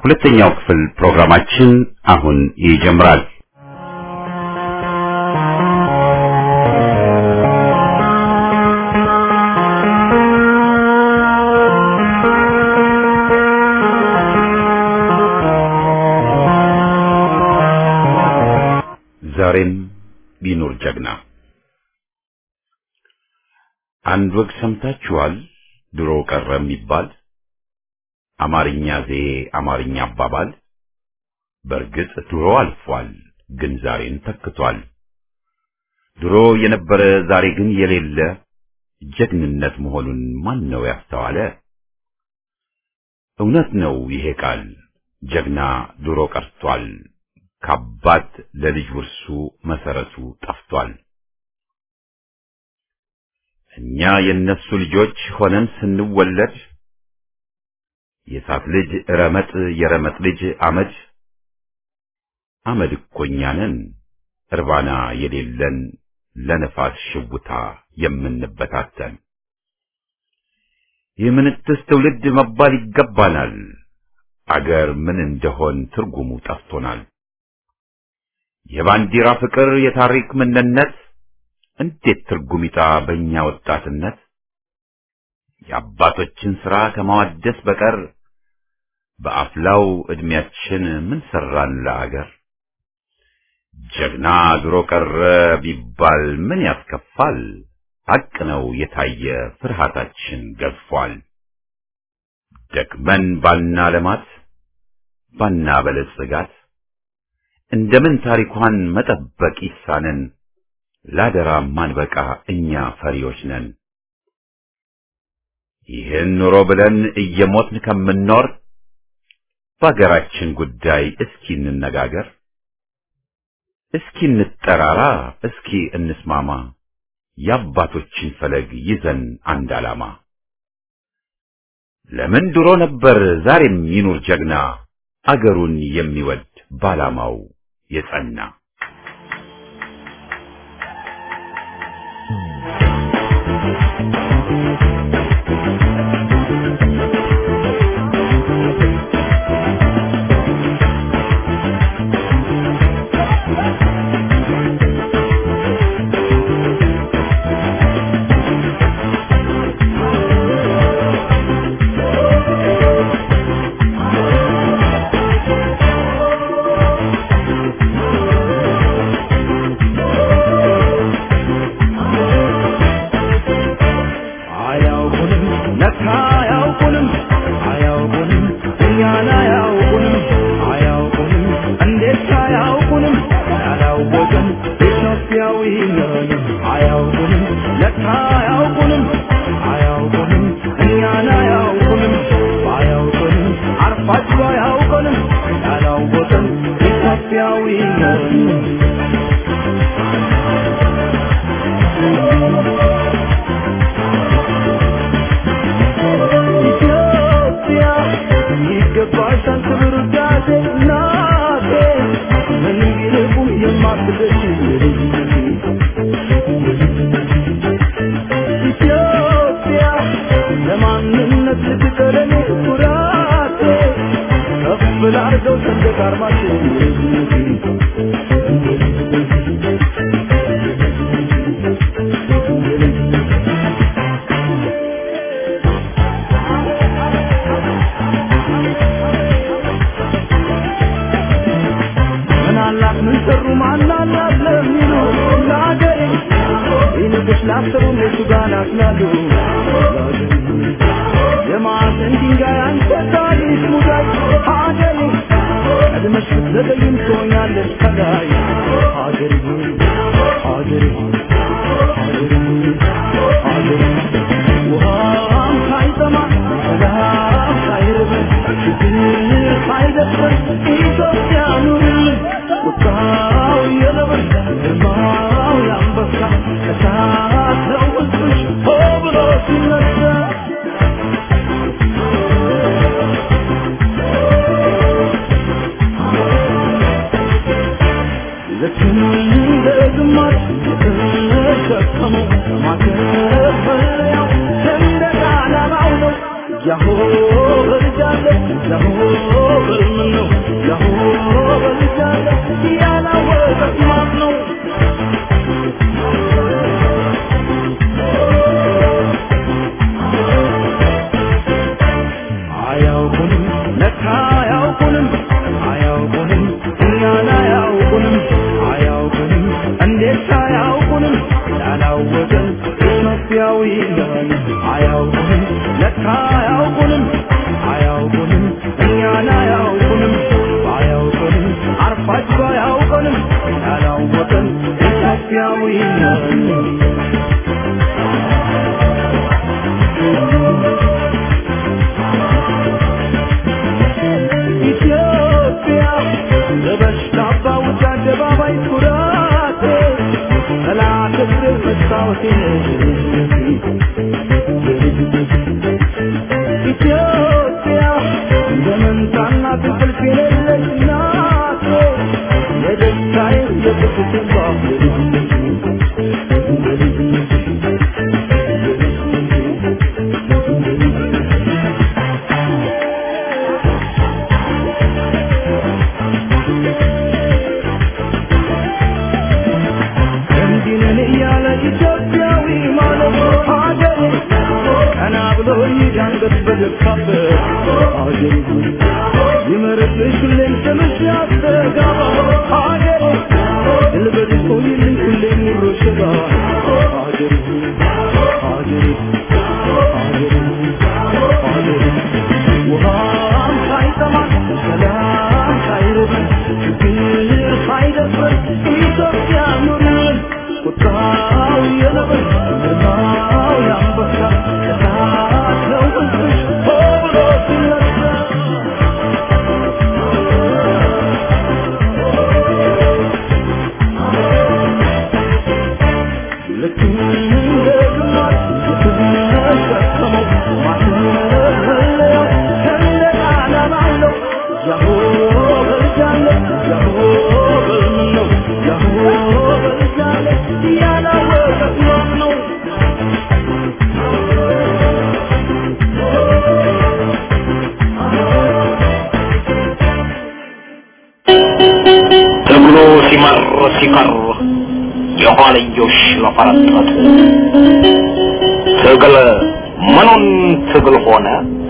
ሁለተኛው ክፍል ፕሮግራማችን አሁን ይጀምራል። ዛሬም ቢኖር ጀግና አንድ ወግ ሰምታችኋል? ድሮ ቀረ የሚባል አማርኛ ዘዬ አማርኛ አባባል በእርግጥ ድሮ አልፏል፣ ግን ዛሬን ተክቷል። ድሮ የነበረ ዛሬ ግን የሌለ ጀግንነት መሆኑን ማን ነው ያስተዋለ? እውነት ነው ይሄ ቃል ጀግና ድሮ ቀርቷል። ከአባት ለልጅ ውርሱ መሰረቱ ጠፍቷል። እኛ የነሱ ልጆች ሆነን ስንወለድ የእሳት ልጅ ረመጥ የረመጥ ልጅ አመድ አመድ እኮ እኛ ነን እርባና የሌለን ለነፋስ ሽውታ የምንበታተን የምንትስ ትውልድ መባል ይገባናል። አገር ምን እንደሆን ትርጉሙ ጠፍቶናል። የባንዲራ ፍቅር የታሪክ ምንነት እንዴት ትርጉም ይጣ በእኛ ወጣትነት የአባቶችን ሥራ ከማዋደስ በቀር በአፍላው ዕድሜያችን ምን ሠራን ለአገር? ጀግና ድሮ ቀረ ቢባል ምን ያስከፋል? ሐቅ ነው የታየ ፍርሃታችን ገዝፏል። ደክመን ባና ለማት ባና በለጽጋት እንደምን ታሪኳን መጠበቅ ይሳነን? ላደራ ማንበቃ እኛ ፈሪዎች ነን። ይህን ኑሮ ብለን እየሞትን ከምንኖር በአገራችን ጉዳይ እስኪ እንነጋገር፣ እስኪ እንጠራራ፣ እስኪ እንስማማ፣ የአባቶችን ፈለግ ይዘን አንድ ዓላማ። ለምን ድሮ ነበር ዛሬም ይኑር ጀግና አገሩን የሚወድ ባላማው የጸና ያሆ እርጃለሁ ያሆ ምነው ያሆ በልጃለሁ ያላወቀት ማን ነው አያውቁንም ለካ አያውቁንም አያውቁንም እኛን አያውቁንም አያውቁንም እንዴት አያውቁንም ያላወቀን ኢትዮጵያዊ ነን አያውቁንም ለካ አያውቁንም አያውቁንም እኛን አያውቁንም አያውቁንም አርፋችሁ አያውቁንም ያላወቀን ኢትዮጵያዊ ነን ኢትዮጵያ ለበሽታ ባውጭ አደባባይ ኩራቴ ጠላት እግር መስታወቴ ኢትዮጵያ እንደመንታና ትንቅልፍ የሌለች ናቴ የደስታዬ የቁስቴ እንዲህ ነን እያለ ኢትዮጵያዊ ማለት ሀገሬ ቀና ብሎ ይዳንገት በደካበት ሀገሬ ይመርብሽ ሁሌም ስምሽ ያስተጋባ ሀገሬ ድል በድል ሆይልኝ ሁሌም ሙሮ ሽባ ሀገሬ ሀገሬ ሀገሬ ሀገሬ ውሃም ሳይጠማ ሰላም ሳይርበን ችግር ሳይደፍረን ኢትዮጵያ ኑርን ቁጣው የነብር ግርማው የአንበሳ እሳት ነው ሕዝብሽ ሆ ብሎ ሲነሳ ልክ እንደ ግማሽ የተሸከመው ማስመለያው ሰንደቅ ዓላማ አለው። ያሆ በልጃለሁ፣ ያሆ በልምን ነው፣ ያሆ በልጃለሁ፣ ያላወቀት ማን ነው? ትግሉ ሲመር ሲቀር የኋልዮሽ ለፈረጠጡ ትግል ምኑን ትግል ሆነ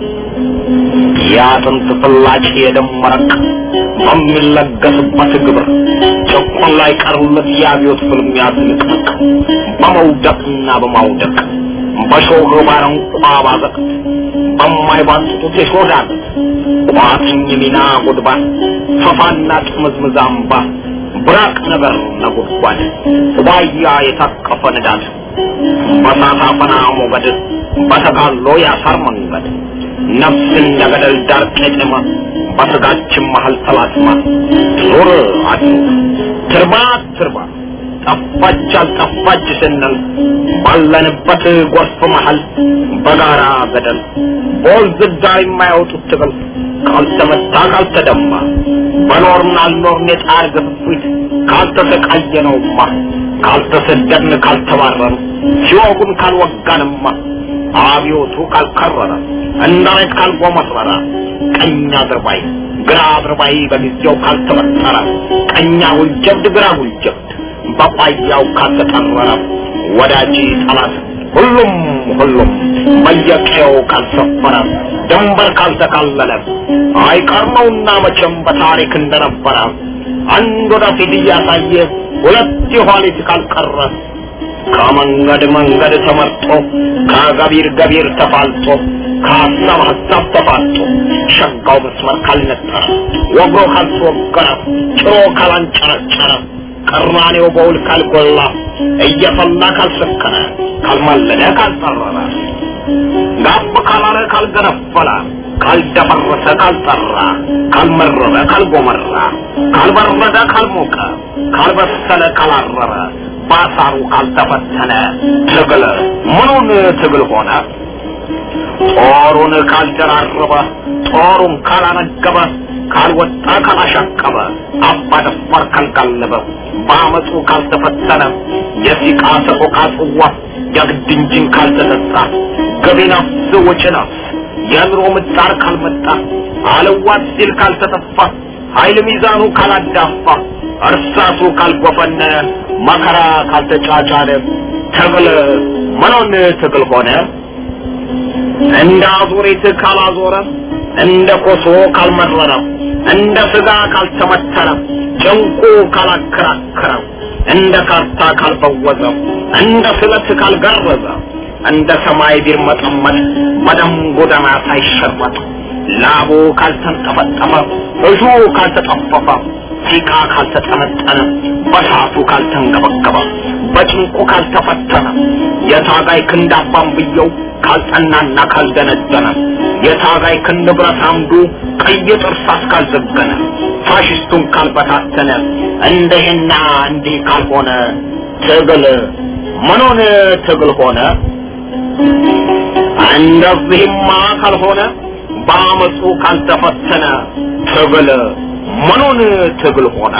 የአጥንት ፍላጭ የደም መረቅ በሚለገስበት ግብር ጭቁን ላይ ቀሩለት የአብዮት ፍልሚያ ትንቅንቅ በመውደቅና በማውደቅ በሾህ ባረንቋ ባዘቅት በማይባጥጡት የሾዳለት ቋጥኝ ሚና ጉድባ ፈፋና ጥምዝምዝ አምባ ብራቅ ነገር ነጎድጓድ ዋያ የታቀፈ ንዳድ በሳት አፈና ሞገድ በተጋሎ ያሳር መንገድ ነፍስ እንደ ገደል ዳር ቄጤማ በስጋችን መሀል ተላትማ ዙር አድሩግ ትርባ ትርባ ጠፋች አልጠፋች ስንል ባለንበት ጎርፍ መሀል በጋራ ገደል በወንዝ ዳር የማያወጡት ትግል ካልተመታ ካልተደማ በኖርን አልኖርን የጣር ግፍፊት ካልተሰቃየነውማ ካልተሰደድን ካልተባረን ሲወጉን ካልወጋንማ አብዮቱ ካልከረረ እንዳሬት ካልጎመረረ ቀኝ አድርባይ ግራ አድርባይ በጊዜው ካልተበጠረ ቀኛ ውልጀብድ ግራ ውልጀብድ በቋያው ካልተጠረረ ወዳጅ ጠላት ሁሉም ሁሉም በየቀየው ካልሰፈረ ድንበር ካልተካለለ አይቀር ነውና መቼም በታሪክ እንደነበረ አንድ ወደፊት እያሳየ ሁለት የኋሊት ካልቀረ ከመንገድ መንገድ ተመርጦ ከገቢር ገቢር ተፋልጦ ከሀሳብ ሀሳብ ተፋጦ ሸጋው መስመር ካልነጠረ ወግሮ ካልተወገረ ጭሮ ካላንጨረጨረ ቅራኔው በውል ካልጎላ እየፈላ ካልሰከረ ካልማለደ ካልጠረረ ጋብ ካላለ ካልገነፈለ ካልደፈረሰ ካልጠራ ካልመረረ ካልጎመራ ካልበረደ ካልሞቀ ካልበሰለ ካላረረ ባሳሩ ካልተፈተነ ትግል ምኑን ትግል ሆነ? ጦሩን ካልደራረበ ጦሩን ካላነገበ ካልወጣ ካላሻቀበ አባ ደፋር ካልጋለበ በአመፁ ካልተፈተነ የሲቃ ሰቆቃ ጽዋ የግድ እንጂን ካልተጠጣ ገቢ ነፍስ ወጪ ነፍስ የኑሮ ምጣር ካልመጣ አለዋት ሲል ካልተጠፋ ኃይል ሚዛኑ ካላዳፋ እርሳሱ ካልጎፈነነ መከራ ካልተጫጫነ ትግል ምኑን ትግል ሆነ እንደ አዙሪት ካላዞረ እንደ ኮሶ ካልመረረ እንደ ስጋ ካልተመተረ ጭንቁ ካላከራከረ እንደ ካርታ ካልበወዘ እንደ ስለት ካልገረዘ እንደ ሰማይ ቢርመጠመጥ በደም ጎዳና ሳይሸረጥ ላቡ ካልተንጠፈጠፈ እሹ ካልተጠፈፈ ሲቃ ካልተጠነጠነ በሳቱ ካልተንገበገበ በጭንቁ ካልተፈተነ የታጋይ ክንድ አባንብየው ካልጠናና ካልደነደነ የታጋይ ክንድ ብረት አምዱ ቀይ ጥርሳስ ካልዘገነ ፋሽስቱን ካልበታተነ እንደህና እንዲህ ካልሆነ ትግል ምኑን ትግል ሆነ? እንደዚህማ ካልሆነ በአመፁ ካልተፈተነ ትግል ምኑን ትግል ሆነ?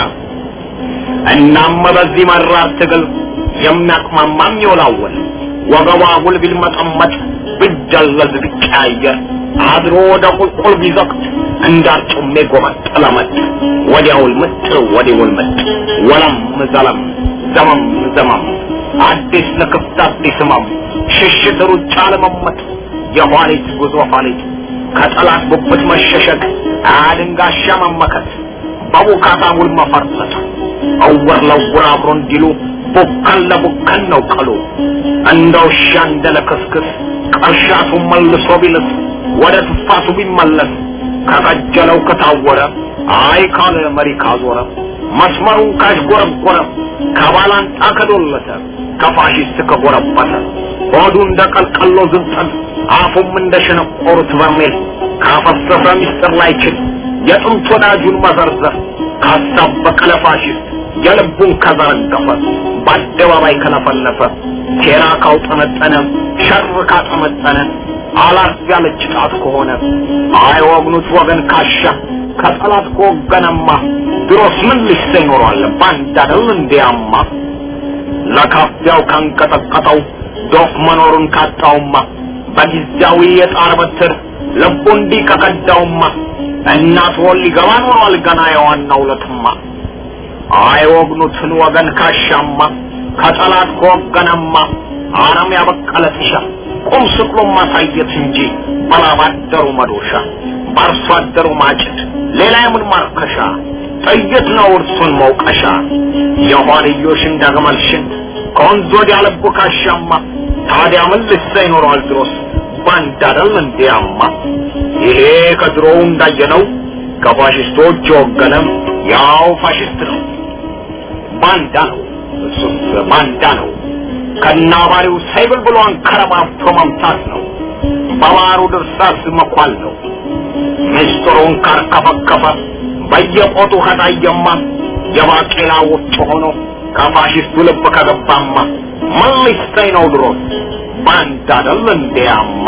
እናም በዚህ መራር ትግል የሚያቅማማም ይወላወል ወገቧ ጉል ቢልመጠመጥ ብጀለዝ ቢቀያየር አድሮ ወደ ቁልቁል ቢዘቅት እንዳርጩሜ ጎመጠለመጥ ወዲያውል ምጥ ወዲውል ምጥ ወለም ዘለም ዘመም ዘመም አዲስ ለክፍት አዲስ ህመም ሽሽት ሩጫ ለመመጥ የኋሊት ጉዞ ኋሊት ከጠላት ጉብት መሸሸግ አድንጋሻ መመከት በቡካታ ውል መፈርጠጥ እውር ለውር አብሮ እንዲሉ ቡከን ለቡከን ነው ቀሉ እንደ ውሻ እንደ ለክስክስ ቀሻቱ መልሶ ቢልስ ወደ ትፋቱ ቢመለስ ከቀጀለው ከታወረ አይ ካለ መሪ ካዞረ መስመሩን ካሽጎረጎረ ከባላንጣ ከዶለተ ከፋሽስት ከጎረበተ ሆዱ እንደ ቀልቀሎ ዝንጠል አፉም እንደ ሸነቆሩት በርሜል ካፈሰሰ ሚስጥር ላይችል የጥንት ወዳጁን መዘርዘር ካሳበቀ ለፋሽስት የልቡን ከዘረገፈ በአደባባይ ከለፈለፈ ሴራ ካውጠነጠነ ሸር ካጠመጠነ አላርፍ ያለች ጣት ከሆነ አይወግኑት ወገን ካሻ ከጠላት ከወገነማ ድሮስ ምን ልሽተ ይኖረዋል ባንድ አደል እንዲያማ ለካፊያው ካንቀጠቀጠው ዶፍ መኖሩን ካጣውማ በጊዜያዊ የጣር በትር ልቡ እንዲህ ከከዳውማ እናት ወል ሊገባ ኖሯል ገና የዋናው ለትማ አይወግኑትን ወገን ካሻማ ከጠላት ከወገነማ አረም ያበቀለ ጥሻ ቁም ስቅሎ ማሳየት እንጂ በላባደሩ መዶሻ በአርሶ አደሩ ማጭድ ሌላ የምን ማርከሻ ጥይት ነው እርሱን መውቀሻ የኋልዮሽን ዳግመልሽን ከወንዝ ወዲያ ልቡ ካሻማ ታዲያ ምን ልሳ ይኖረዋል ድሮስ ባንድ አደል እንዲያማ ይሄ ከድሮው እንዳየነው ከፋሽስቶች የወገነም ያው ፋሽስት ነው ባንዳ ነው እሱስ ባንዳ ነው ከናባሪው ሳይብል ብሎ አንከረባብቶ መምታት ነው በባሩ ድርሳስ መኳል ነው ምስጢሩን ካርከፈከፈ በየቆጡ ከታየማ የባቄላ ውጭ ሆኖ ከፋሽስቱ ልብ ከገባማ ምን ሊሰኝ ነው ድሮስ ባንዳ አይደል እንዲያማ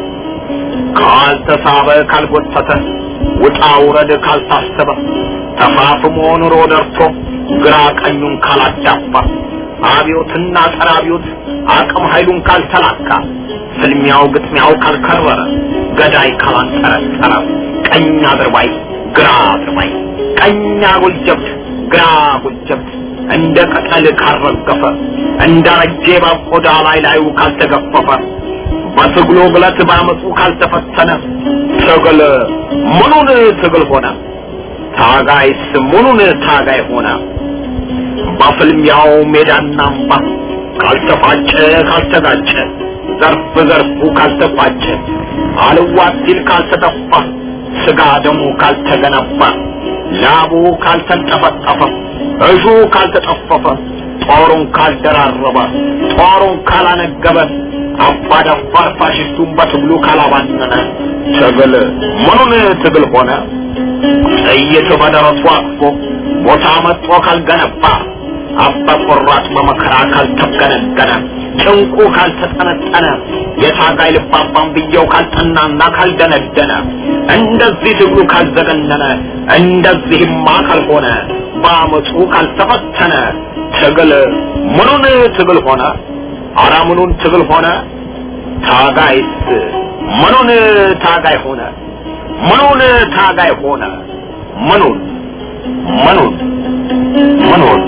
ካልተሳበ ካልጎተተ ውጣ ውረድ ካልታሰበ ተፋፍሞ ኑሮ ደርቶ ግራ ቀኙን ካላዳፋ አብዮትና ጸረ አብዮት አቅም ኃይሉን ካልተላካ ፍልሚያው ግጥሚያው ካልከረረ ገዳይ ካላንጠረጠረ ቀኝ አድርባይ ግራ አድርባይ ቀኝ አጉል ጀብድ ግራ አጉል ጀብድ እንደ ቅጠል ካልረገፈ እንደ ረጄ በቆዳ ላይ ላዩ ካልተገፈፈ በትግሉ ግለት ባመፁ ካልተፈተነ ትግል ምኑን ትግል ሆነ? ታጋይስ ምኑን ታጋይ ሆነ? በፍልሚያው ሜዳና አምባ ካልተፋጨ ካልተጋጨ ዘርፍ ዘርፉ ካልተቋጨ አልዋት ሲል ካልተጠፋ ስጋ ደሙ ካልተገነባ ላቡ ካልተንጠፈጠፈ እሹ ካልተጠፈፈ ጦሩን ካልደራረበ ጦሩን ካላነገበ አባደፋር ፋሽስቱን በትግሉ ካላባነነ ትግል ምኑን ትግል ሆነ? ጥይት በደረቱ አቅፎ ቦታ መጥቶ ካልገነባ አባ ቆራጥ በመከራ ካልተገነገነ ጭንቁ ካልተጠነጠነ የታጋይ ልባባን ብየው ካልጠናና ካልደነደነ እንደዚህ ትግሉ ካልዘገነነ እንደዚህማ ካልሆነ በአመፁ ካልተፈተነ ትግል ምኑን ትግል ሆነ? አረ ምኑን ትግል ሆነ? ታጋይስ ምኑን ታጋይ ሆነ ምኑን ታጋይ ሆነ ምኑን ምኑን ምኑን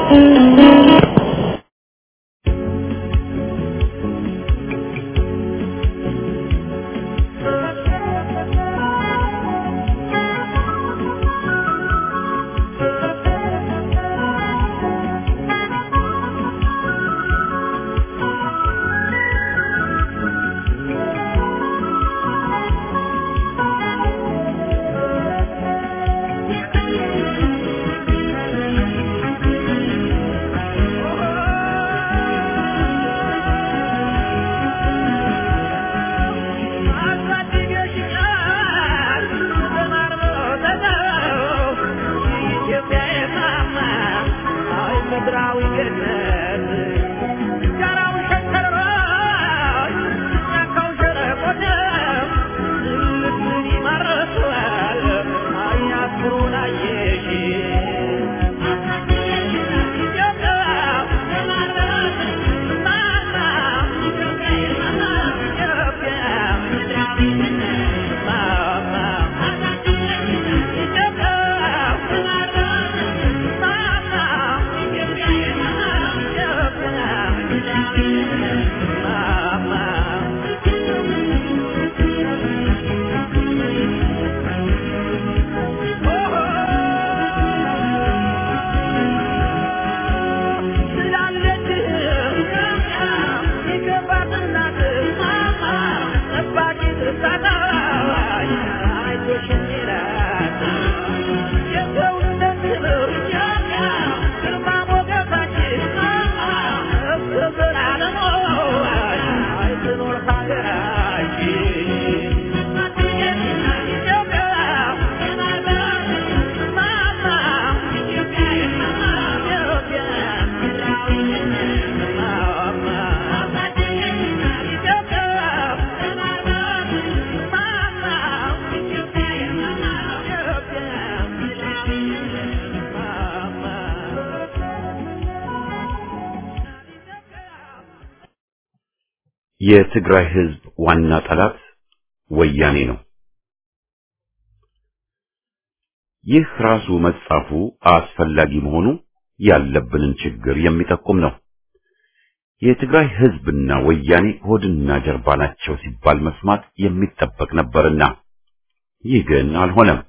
የትግራይ ህዝብ ዋና ጠላት ወያኔ ነው። ይህ ራሱ መጻፉ አስፈላጊ መሆኑ ያለብንን ችግር የሚጠቁም ነው። የትግራይ ህዝብና ወያኔ ሆድና ጀርባ ናቸው ሲባል መስማት የሚጠበቅ ነበርና ይህ ግን አልሆነም።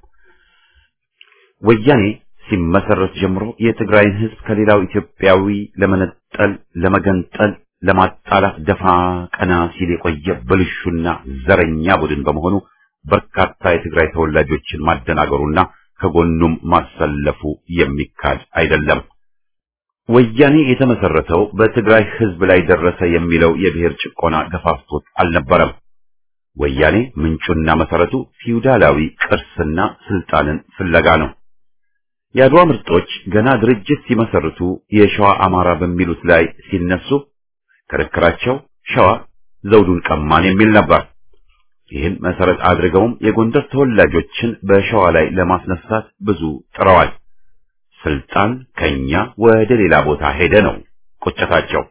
ወያኔ ሲመሰረት ጀምሮ የትግራይን ህዝብ ከሌላው ኢትዮጵያዊ ለመነጠል፣ ለመገንጠል፣ ለማጣላት ደፋ ቀና ሲል የቆየ ብልሹና ዘረኛ ቡድን በመሆኑ በርካታ የትግራይ ተወላጆችን ማደናገሩና ከጎኑም ማሰለፉ የሚካድ አይደለም። ወያኔ የተመሰረተው በትግራይ ህዝብ ላይ ደረሰ የሚለው የብሔር ጭቆና ገፋፍቶት አልነበረም። ወያኔ ምንጩና መሰረቱ ፊውዳላዊ ቅርስና ስልጣንን ፍለጋ ነው። የአድዋ ምርጦች ገና ድርጅት ሲመሰርቱ የሸዋ አማራ በሚሉት ላይ ሲነሱ ክርክራቸው ሸዋ ዘውዱን ቀማን የሚል ነበር። ይህን መሰረት አድርገውም የጎንደር ተወላጆችን በሸዋ ላይ ለማስነሳት ብዙ ጥረዋል። ስልጣን ከኛ ወደ ሌላ ቦታ ሄደ ነው ቁጭታቸው።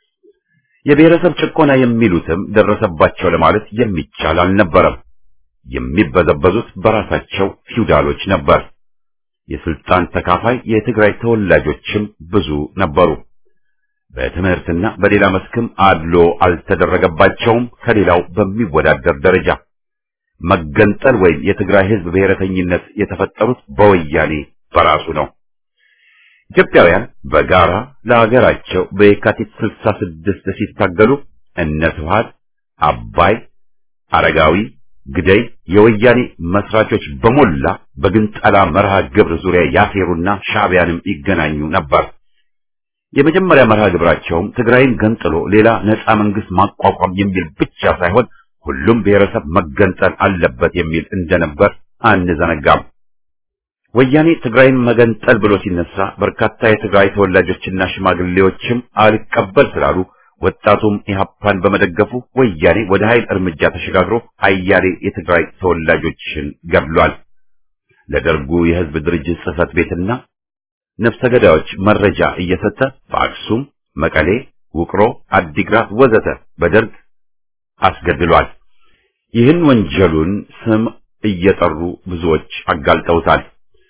የብሔረሰብ ጭቆና የሚሉትም ደረሰባቸው ለማለት የሚቻል አልነበረም። የሚበዘበዙት በራሳቸው ፊውዳሎች ነበር። የስልጣን ተካፋይ የትግራይ ተወላጆችም ብዙ ነበሩ። በትምህርትና በሌላ መስክም አድሎ አልተደረገባቸውም ከሌላው በሚወዳደር ደረጃ። መገንጠል ወይም የትግራይ ህዝብ ብሔረተኝነት የተፈጠሩት በወያኔ በራሱ ነው። ኢትዮጵያውያን በጋራ ለሀገራቸው በየካቲት 66 ሲታገሉ እነ ስብሐት፣ አባይ፣ አረጋዊ፣ ግደይ የወያኔ መስራቾች በሞላ በግንጠላ መርሃ ግብር ዙሪያ ያሴሩና ሻዕቢያንም ይገናኙ ነበር። የመጀመሪያ መርሃ ግብራቸውም ትግራይን ገንጥሎ ሌላ ነፃ መንግስት ማቋቋም የሚል ብቻ ሳይሆን ሁሉም ብሔረሰብ መገንጠል አለበት የሚል እንደነበር አንዘነጋም። ወያኔ ትግራይን መገንጠል ብሎ ሲነሳ በርካታ የትግራይ ተወላጆችና ሽማግሌዎችም አልቀበል ስላሉ ወጣቱም ኢህአፓን በመደገፉ ወያኔ ወደ ኃይል እርምጃ ተሸጋግሮ አያሌ የትግራይ ተወላጆችን ገድሏል። ለደርጉ የህዝብ ድርጅት ጽህፈት ቤትና ነፍሰ ገዳዮች መረጃ እየሰጠ በአክሱም፣ መቀሌ፣ ውቅሮ፣ አዲግራት ወዘተ በደርግ አስገድሏል። ይህን ወንጀሉን ስም እየጠሩ ብዙዎች አጋልጠውታል።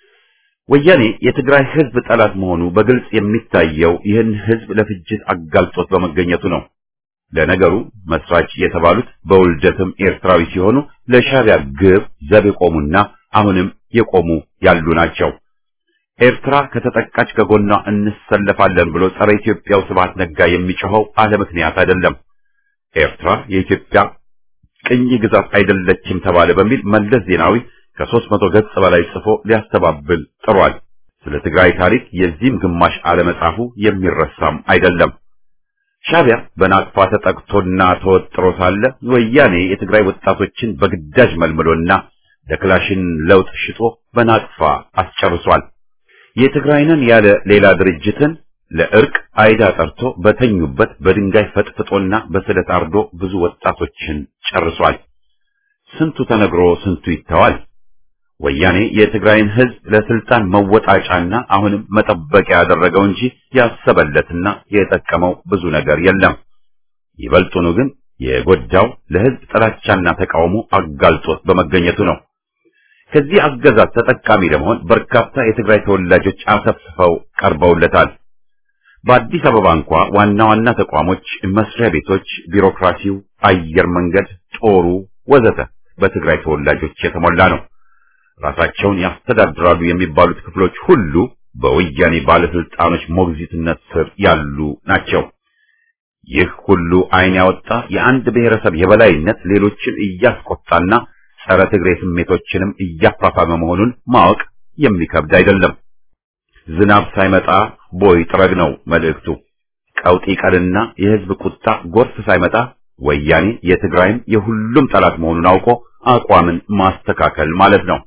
ወያኔ የትግራይ ህዝብ ጠላት መሆኑ በግልጽ የሚታየው ይህን ህዝብ ለፍጅት አጋልጦት በመገኘቱ ነው። ለነገሩ መስራች የተባሉት በውልደትም ኤርትራዊ ሲሆኑ ለሻዕቢያ ግብ ዘብ የቆሙና አሁንም የቆሙ ያሉ ናቸው። ኤርትራ ከተጠቃች ከጎኗ እንሰለፋለን ብሎ ጸረ ኢትዮጵያው ስብሐት ነጋ የሚጮኸው አለ ምክንያት አይደለም። ኤርትራ የኢትዮጵያ ቅኝ ግዛት አይደለችም ተባለ በሚል መለስ ዜናዊ ከሦስት መቶ ገጽ በላይ ጽፎ ሊያስተባብል ጥሯል። ስለ ትግራይ ታሪክ የዚህም ግማሽ አለመጻፉ የሚረሳም አይደለም። ሻዕቢያ በናቅፋ ተጠቅቶና ተወጥሮ ሳለ ወያኔ የትግራይ ወጣቶችን በግዳጅ መልምሎና ለክላሽን ለውጥ ሽጦ በናቅፋ አስጨርሷል። የትግራይንን ያለ ሌላ ድርጅትን ለእርቅ አይዳ ጠርቶ በተኙበት በድንጋይ ፈጥፍጦና በስለት አርዶ ብዙ ወጣቶችን ጨርሷል። ስንቱ ተነግሮ ስንቱ ይተዋል። ወያኔ የትግራይን ሕዝብ ለስልጣን መወጣጫና አሁንም መጠበቂያ ያደረገው እንጂ ያሰበለትና የጠቀመው ብዙ ነገር የለም። ይበልጡኑ ግን የጎዳው ለሕዝብ ጥላቻና ተቃውሞ አጋልጦት በመገኘቱ ነው። ከዚህ አገዛዝ ተጠቃሚ ለመሆን በርካታ የትግራይ ተወላጆች አሰፍስፈው ቀርበውለታል። በአዲስ አበባ እንኳ ዋና ዋና ተቋሞች፣ መስሪያ ቤቶች፣ ቢሮክራሲው፣ አየር መንገድ፣ ጦሩ ወዘተ በትግራይ ተወላጆች የተሞላ ነው። ራሳቸውን ያስተዳድራሉ የሚባሉት ክፍሎች ሁሉ በወያኔ ባለስልጣኖች ሞግዚትነት ስር ያሉ ናቸው። ይህ ሁሉ ዓይን ያወጣ የአንድ ብሔረሰብ የበላይነት ሌሎችን እያስቆጣና ጸረ ትግሬ ስሜቶችንም እያፋፋመ መሆኑን ማወቅ የሚከብድ አይደለም። ዝናብ ሳይመጣ ቦይ ጥረግ ነው መልእክቱ። ቀውጢ ቀልና የሕዝብ ቁጣ ጎርፍ ሳይመጣ ወያኔ የትግራይም የሁሉም ጠላት መሆኑን አውቆ አቋምን ማስተካከል ማለት ነው።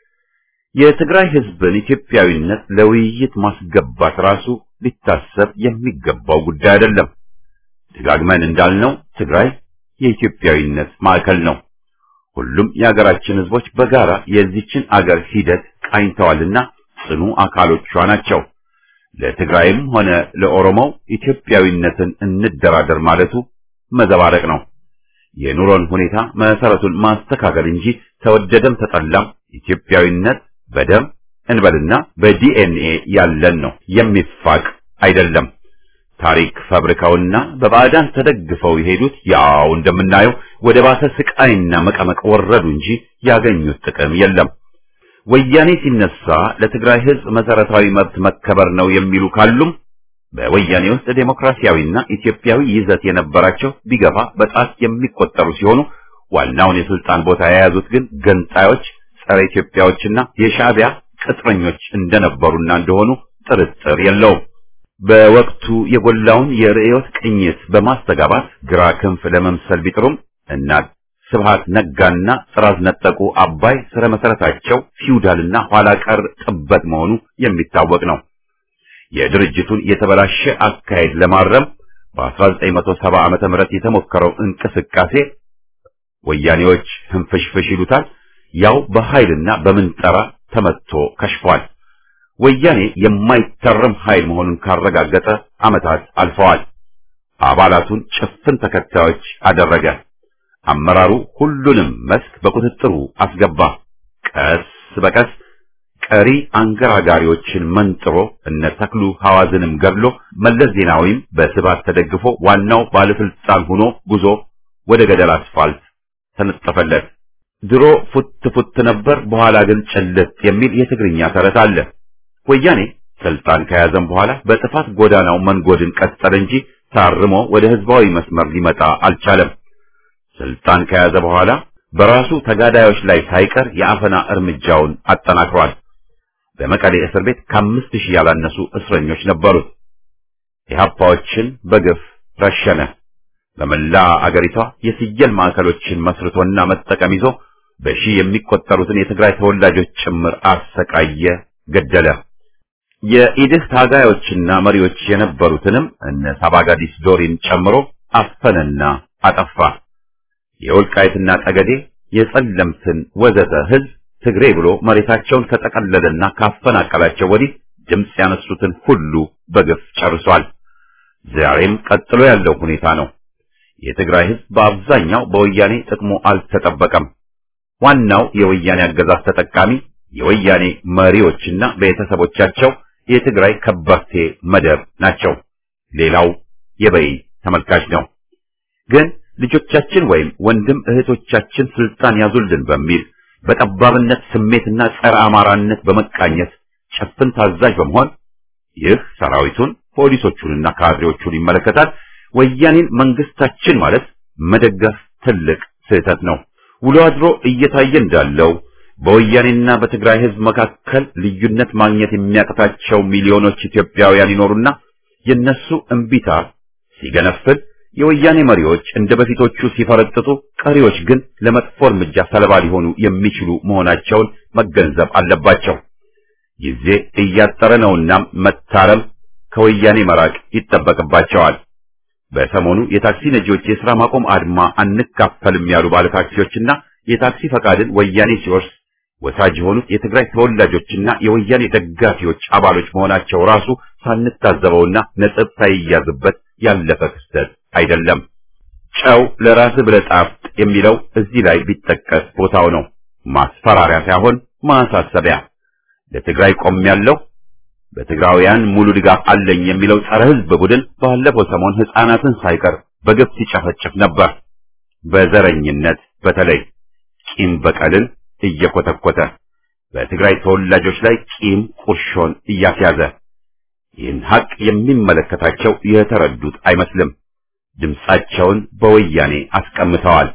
የትግራይ ሕዝብን ኢትዮጵያዊነት ለውይይት ማስገባት ራሱ ሊታሰብ የሚገባው ጉዳይ አይደለም። ደጋግመን እንዳልነው ትግራይ የኢትዮጵያዊነት ማዕከል ነው። ሁሉም የሀገራችን ሕዝቦች በጋራ የዚችን አገር ሂደት ቃኝተዋልና ጽኑ አካሎቿ ናቸው። ለትግራይም ሆነ ለኦሮሞው ኢትዮጵያዊነትን እንደራደር ማለቱ መዘባረቅ ነው። የኑሮን ሁኔታ መሰረቱን ማስተካከል እንጂ ተወደደም ተጠላም ኢትዮጵያዊነት በደም እንበልና በዲኤንኤ ያለን ነው፣ የሚፋቅ አይደለም። ታሪክ ፈብርከውና በባዕዳን ተደግፈው የሄዱት ያው እንደምናየው ወደ ባሰ ስቃይና መቀመቅ ወረዱ እንጂ ያገኙት ጥቅም የለም። ወያኔ ሲነሳ ለትግራይ ሕዝብ መሰረታዊ መብት መከበር ነው የሚሉ ካሉም በወያኔ ውስጥ ዴሞክራሲያዊና ኢትዮጵያዊ ይዘት የነበራቸው ቢገፋ በጣት የሚቆጠሩ ሲሆኑ ዋናውን የስልጣን ቦታ የያዙት ግን ገንጣዮች፣ ጸረ ኢትዮጵያዎችና የሻዕቢያ ቅጥረኞች እንደነበሩና እንደሆኑ ጥርጥር የለውም። በወቅቱ የጎላውን የርዕዮት ቅኝት በማስተጋባት ግራ ክንፍ ለመምሰል ቢጥሩም እና ስብሃት ነጋና ጥራዝ ነጠቁ አባይ ስረ መሰረታቸው ፊውዳልና ኋላ ቀር ጥበት መሆኑ የሚታወቅ ነው። የድርጅቱን የተበላሸ አካሄድ ለማረም በ1970 ዓመተ ምህረት የተሞከረው እንቅስቃሴ ወያኔዎች ህንፍሽፍሽ ይሉታል፣ ያው በኃይልና በምንጠራ ተመትቶ ከሽፏል። ወያኔ የማይተረም ኃይል መሆኑን ካረጋገጠ ዓመታት አልፈዋል። አባላቱን ጭፍን ተከታዮች አደረገ። አመራሩ ሁሉንም መስክ በቁጥጥሩ አስገባ። ቀስ በቀስ ቀሪ አንገራጋሪዎችን መንጥሮ እነ ተክሉ ሐዋዝንም ገድሎ መለስ ዜናዊም በስባት ተደግፎ ዋናው ባለስልጣን ሆኖ ጉዞ ወደ ገደል አስፋልት ተነጠፈለት። ድሮ ፉት ፉት ነበር፣ በኋላ ግን ጭልጥ የሚል የትግርኛ ተረት አለ። ወያኔ ስልጣን ከያዘም በኋላ በጥፋት ጎዳናው መንጎድን ቀጠለ እንጂ ታርሞ ወደ ህዝባዊ መስመር ሊመጣ አልቻለም። ስልጣን ከያዘ በኋላ በራሱ ተጋዳዮች ላይ ሳይቀር የአፈና እርምጃውን አጠናክሯል። በመቀሌ እስር ቤት ከአምስት ሺህ ያላነሱ እስረኞች ነበሩት። ኢህአፓዎችን በግፍ ረሸነ። በመላ አገሪቷ የፍየል ማዕከሎችን መስርቶና መጠቀም ይዞ በሺህ የሚቆጠሩትን የትግራይ ተወላጆች ጭምር አሰቃየ፣ ገደለ። የኢድህ ታጋዮችና መሪዎች የነበሩትንም እነ ሳባጋዲስ ዶሪን ጨምሮ አፈነና አጠፋ። የወልቃይትና ጠገዴ የጸለምትን ወዘተ ህዝብ ትግሬ ብሎ መሬታቸውን ከጠቀለለና ካፈናቀላቸው ወዲህ ድምፅ ያነሱትን ሁሉ በግፍ ጨርሷል። ዛሬም ቀጥሎ ያለው ሁኔታ ነው። የትግራይ ህዝብ በአብዛኛው በወያኔ ጥቅሙ አልተጠበቀም። ዋናው የወያኔ አገዛዝ ተጠቃሚ የወያኔ መሪዎችና ቤተሰቦቻቸው የትግራይ ከበርቴ መደብ ናቸው። ሌላው የበይ ተመልካች ነው። ግን ልጆቻችን ወይም ወንድም እህቶቻችን ስልጣን ያዙልን በሚል በጠባብነት ስሜትና ጸረ አማራነት በመቃኘት ጨፍን ታዛዥ በመሆን ይህ ሰራዊቱን ፖሊሶቹንና ካድሬዎቹን ይመለከታል። ወያኔን መንግስታችን ማለት መደገፍ ትልቅ ስህተት ነው። ውሎ አድሮ እየታየ እንዳለው በወያኔና በትግራይ ህዝብ መካከል ልዩነት ማግኘት የሚያቅታቸው ሚሊዮኖች ኢትዮጵያውያን ይኖሩና የነሱ እምቢታ ሲገነፍል የወያኔ መሪዎች እንደ በፊቶቹ ሲፈረጥጡ፣ ቀሪዎች ግን ለመጥፎ እርምጃ ሰለባ ሊሆኑ የሚችሉ መሆናቸውን መገንዘብ አለባቸው። ጊዜ እያጠረ ነውና መታረም፣ ከወያኔ መራቅ ይጠበቅባቸዋል። በሰሞኑ የታክሲ ነጂዎች የሥራ ማቆም አድማ አንካፈልም ያሉ ባለታክሲዎችና የታክሲ ፈቃድን ወያኔ ሲወርስ ወሳጅ የሆኑት የትግራይ ተወላጆችና የወያኔ ደጋፊዎች አባሎች መሆናቸው ራሱ ሳንታዘበውና ነጥብ ሳይያዝበት ያለፈ ክስተት አይደለም። ጨው ለራስ ብለህ ጣፍጥ የሚለው እዚህ ላይ ቢጠቀስ ቦታው ነው። ማስፈራሪያ ሳይሆን ማሳሰቢያ። ለትግራይ ቆሜያለሁ፣ በትግራውያን ሙሉ ድጋፍ አለኝ የሚለው ጸረ ሕዝብ ቡድን ባለፈው ሰሞን ሕፃናትን ሳይቀር በግፍ ሲጨፈጭፍ ነበር። በዘረኝነት በተለይ ቂም በቀልን እየኮተኮተ በትግራይ ተወላጆች ላይ ቂም ቁርሾን እያስያዘ ይህን ሀቅ የሚመለከታቸው የተረዱት አይመስልም። ድምጻቸውን በወያኔ አስቀምጠዋል።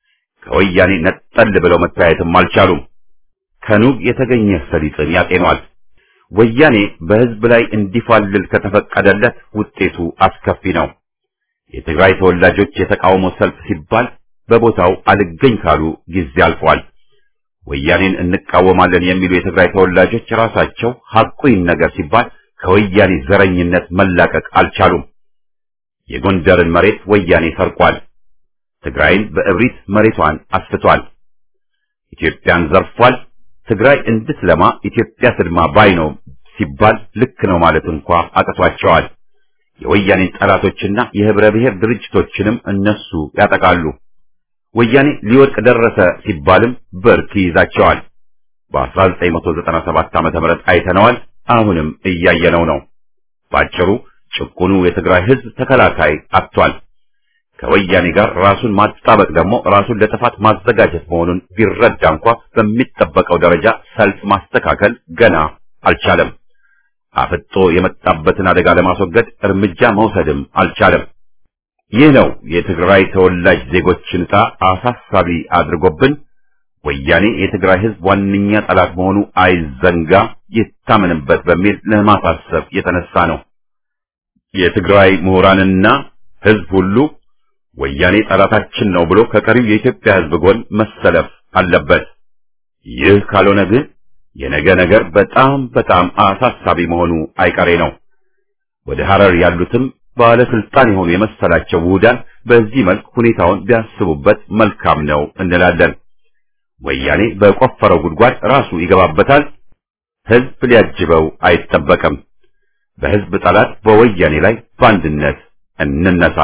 ከወያኔ ነጠል ብለው መታየትም አልቻሉም። ከኑግ የተገኘ ሰሊጥን ያጤኗል። ወያኔ በሕዝብ ላይ እንዲፋልል ከተፈቀደለት ውጤቱ አስከፊ ነው። የትግራይ ተወላጆች የተቃውሞ ሰልፍ ሲባል በቦታው አልገኝ ካሉ ጊዜ አልፏል። ወያኔን እንቃወማለን የሚሉ የትግራይ ተወላጆች ራሳቸው ሐቁን ነገር ሲባል ከወያኔ ዘረኝነት መላቀቅ አልቻሉም። የጎንደርን መሬት ወያኔ ሰርቋል። ትግራይን በእብሪት መሬቷን አስፍቷል። ኢትዮጵያን ዘርፏል። ትግራይ እንድትለማ ኢትዮጵያ ትልማ ባይ ነው ሲባል ልክ ነው ማለት እንኳ አቅቷቸዋል። የወያኔን ጠላቶችና የህብረ ብሔር ድርጅቶችንም እነሱ ያጠቃሉ። ወያኔ ሊወድቅ ደረሰ ሲባልም ብርክ ይይዛቸዋል። በ1997 ዓመተ ምህረት አይተነዋል። አሁንም እያየነው ነው። ባጭሩ ጭቁኑ የትግራይ ህዝብ ተከላካይ አጥቷል። ከወያኔ ጋር ራሱን ማጣበቅ ደግሞ ራሱን ለጥፋት ማዘጋጀት መሆኑን ቢረዳ እንኳ በሚጠበቀው ደረጃ ሰልፍ ማስተካከል ገና አልቻለም። አፍጦ የመጣበትን አደጋ ለማስወገድ እርምጃ መውሰድም አልቻለም። ይህ ነው የትግራይ ተወላጅ ዜጎችን ዕጣ አሳሳቢ አድርጎብን ወያኔ የትግራይ ህዝብ ዋነኛ ጠላት መሆኑ አይዘንጋ፣ ይታመንበት በሚል ለማሳሰብ የተነሳ ነው። የትግራይ ምሁራንና ህዝብ ሁሉ ወያኔ ጠላታችን ነው ብሎ ከቀሪው የኢትዮጵያ ህዝብ ጎን መሰለፍ አለበት። ይህ ካልሆነ ግን የነገ ነገር በጣም በጣም አሳሳቢ መሆኑ አይቀሬ ነው። ወደ ሐረር ያሉትም ባለስልጣን የሆኑ የመሰላቸው ውሁዳን በዚህ መልክ ሁኔታውን ቢያስቡበት መልካም ነው እንላለን። ወያኔ በቆፈረው ጉድጓድ ራሱ ይገባበታል። ህዝብ ሊያጅበው አይጠበቅም። በህዝብ ጠላት በወያኔ ላይ በአንድነት እንነሳ።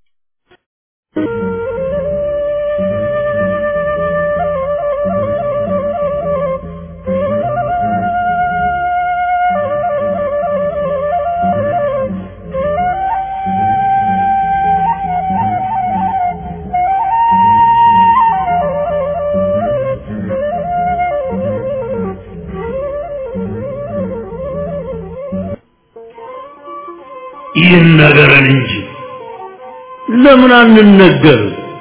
ይነገረን እንጂ ለምን አንነገር?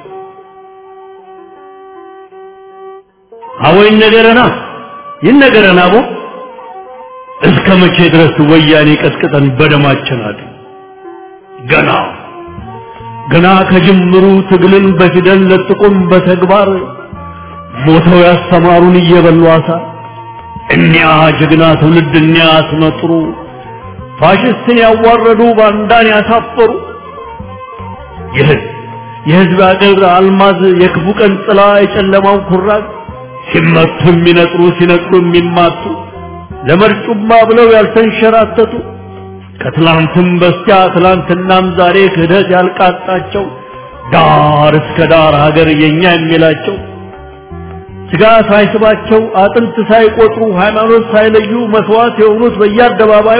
አቦ ይነገረና ይነገረና አቦ እስከ መቼ ድረስ ወያኔ ቀጥቅጠን በደማችን አድ ገና ገና ከጅምሩ ትግልን በፊደል ለጥቁም በተግባር ሞተው ያስተማሩን እየበሉ አሳ እኒያ ጀግና ትውልድ እኒያ አስመጥሩ ፋሽስትን ያዋረዱ ባንዳን ያሳፈሩ የህዝብ የህዝብ አገር አልማዝ የክፉ ቀን ጥላ የጨለማው ኩራዝ ሲመቱ የሚነጥሩ ሲነጥሩ የሚማቱ ለመርጩማ ብለው ያልተንሸራተቱ ከትላንትም በስቲያ ትላንትናም ዛሬ ክህደት ያልቃጣቸው ዳር እስከ ዳር ሀገር የኛ የሚላቸው ስጋ ሳይስባቸው አጥንት ሳይቆጥሩ ሃይማኖት ሳይለዩ መስዋዕት የሆኑት በየአደባባዩ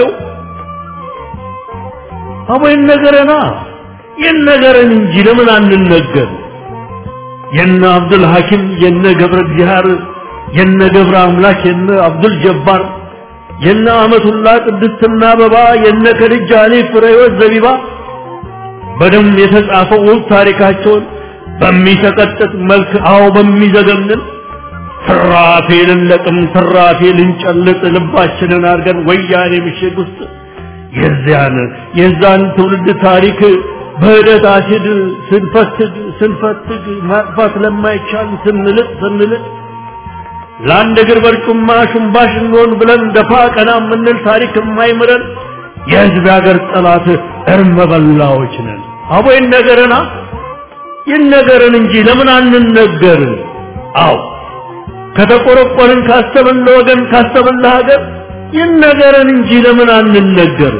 አቦ ይነገረና ይነገረን እንጂ ለምን አንነገር? የነ አብዱል ሐኪም የነ ገብረ እግዚአብሔር የነ ገብረ አምላክ የነ አብዱል ጀባር የነ አመቱላ ቅድስትና አበባ የነ ከድጃ አሊ ፍሬወት ዘቢባ በደም የተጻፈው ውብ ታሪካቸውን በሚሰቀጥጥ መልክ አዎ በሚዘገንን ትራፊ ልንለቅም ትራፊ ልንጨልጥ ልባችንን አድርገን ወያኔ ምሽግ ውስጥ የዚያን የዛን ትውልድ ታሪክ በህደት አሲድ ስንፈትግ ስንፈትግ ማጥፋት ለማይቻል ስንልጥ ስንልጥ ለአንድ እግር በርጩማ ሽንባሽ እንሆን ብለን ደፋ ቀና የምንል ታሪክ የማይምረን የህዝብ ሀገር ጠላት እርመ በላዎች ነን። አቦ ይነገረና ይነገረን እንጂ ለምን አንነገር? አዎ ከተቆረቆርን ካሰብን ለወገን ካሰብን ለሀገር ይነገረን እንጂ ለምን አንነገር?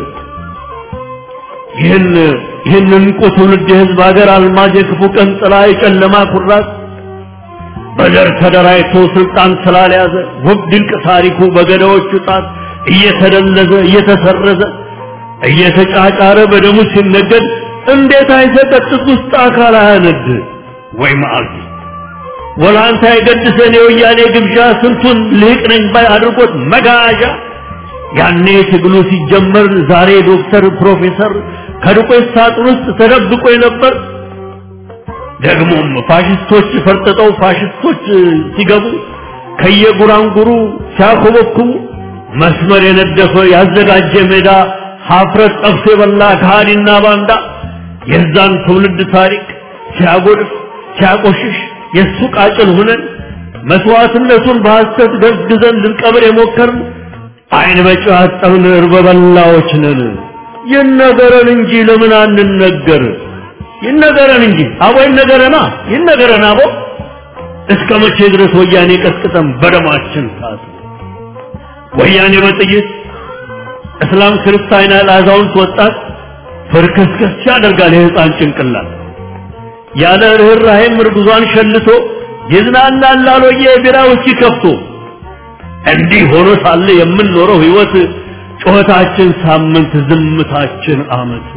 ይህን ይህን እንቁ ትውልድ የህዝብ ሀገር አልማዝ የክፉ ቀን ጥላ የጨለማ ኩራት በዘር ተደራጅቶ ስልጣን ስላልያዘ ውብ ድንቅ ታሪኩ በገዳዎቹ ጣት እየተደለዘ እየተሰረዘ እየተጫጫረ በደሙ ሲነገድ እንዴት አይሰቀጥጥ ውስጥ አካል አያነድ ወይ መዓልቲ ወላንታ የገድሰን የወያኔ ግብዣ ስንቱን ልቅ ነኝ ባይ አድርጎት መጋዣ ያኔ ትግሉ ሲጀመር ዛሬ ዶክተር ፕሮፌሰር ከዱቄት ሳጥን ውስጥ ተደብቆ የነበር ደግሞም ፋሽስቶች ፈርጥጠው ፋሽስቶች ሲገቡ ከየጉራንጉሩ ሲያኮበኩቡ መስመር የነደፈ ያዘጋጀ ሜዳ ሀፍረት ጠብሶ የበላ ከሃዲና ባንዳ የዛን ትውልድ ታሪክ ሲያጎድፍ ሲያቆሽሽ የእሱ ቃጭል ሁነን መስዋዕትነቱን በሐሰት ገዝግዘን ልንቀብር የሞከርን አይን በጨው ያጠብን እርበበላዎች ነን። ይነገረን እንጂ ለምን አንነገር? ይነገረን እንጂ አቦ ይነገረና ይነገረን አቦ እስከ መቼ ድረስ ወያኔ ቀጥቅጠን በደማችን ታስ ወያኔ በጥይት እስላም ክርስቲያን ያለ አዛውንት ወጣት ፍርክስክስ ያደርጋል የህፃን ጭንቅላት ያለ ርኅራኄም እርጉዟን ሸልቶ ይዝናናል ላሎየ የቢራ ውስኪ ከፍቶ እንዲህ ሆኖ ሳለ የምንኖረው ህይወት ጩኸታችን ሳምንት ዝምታችን አመት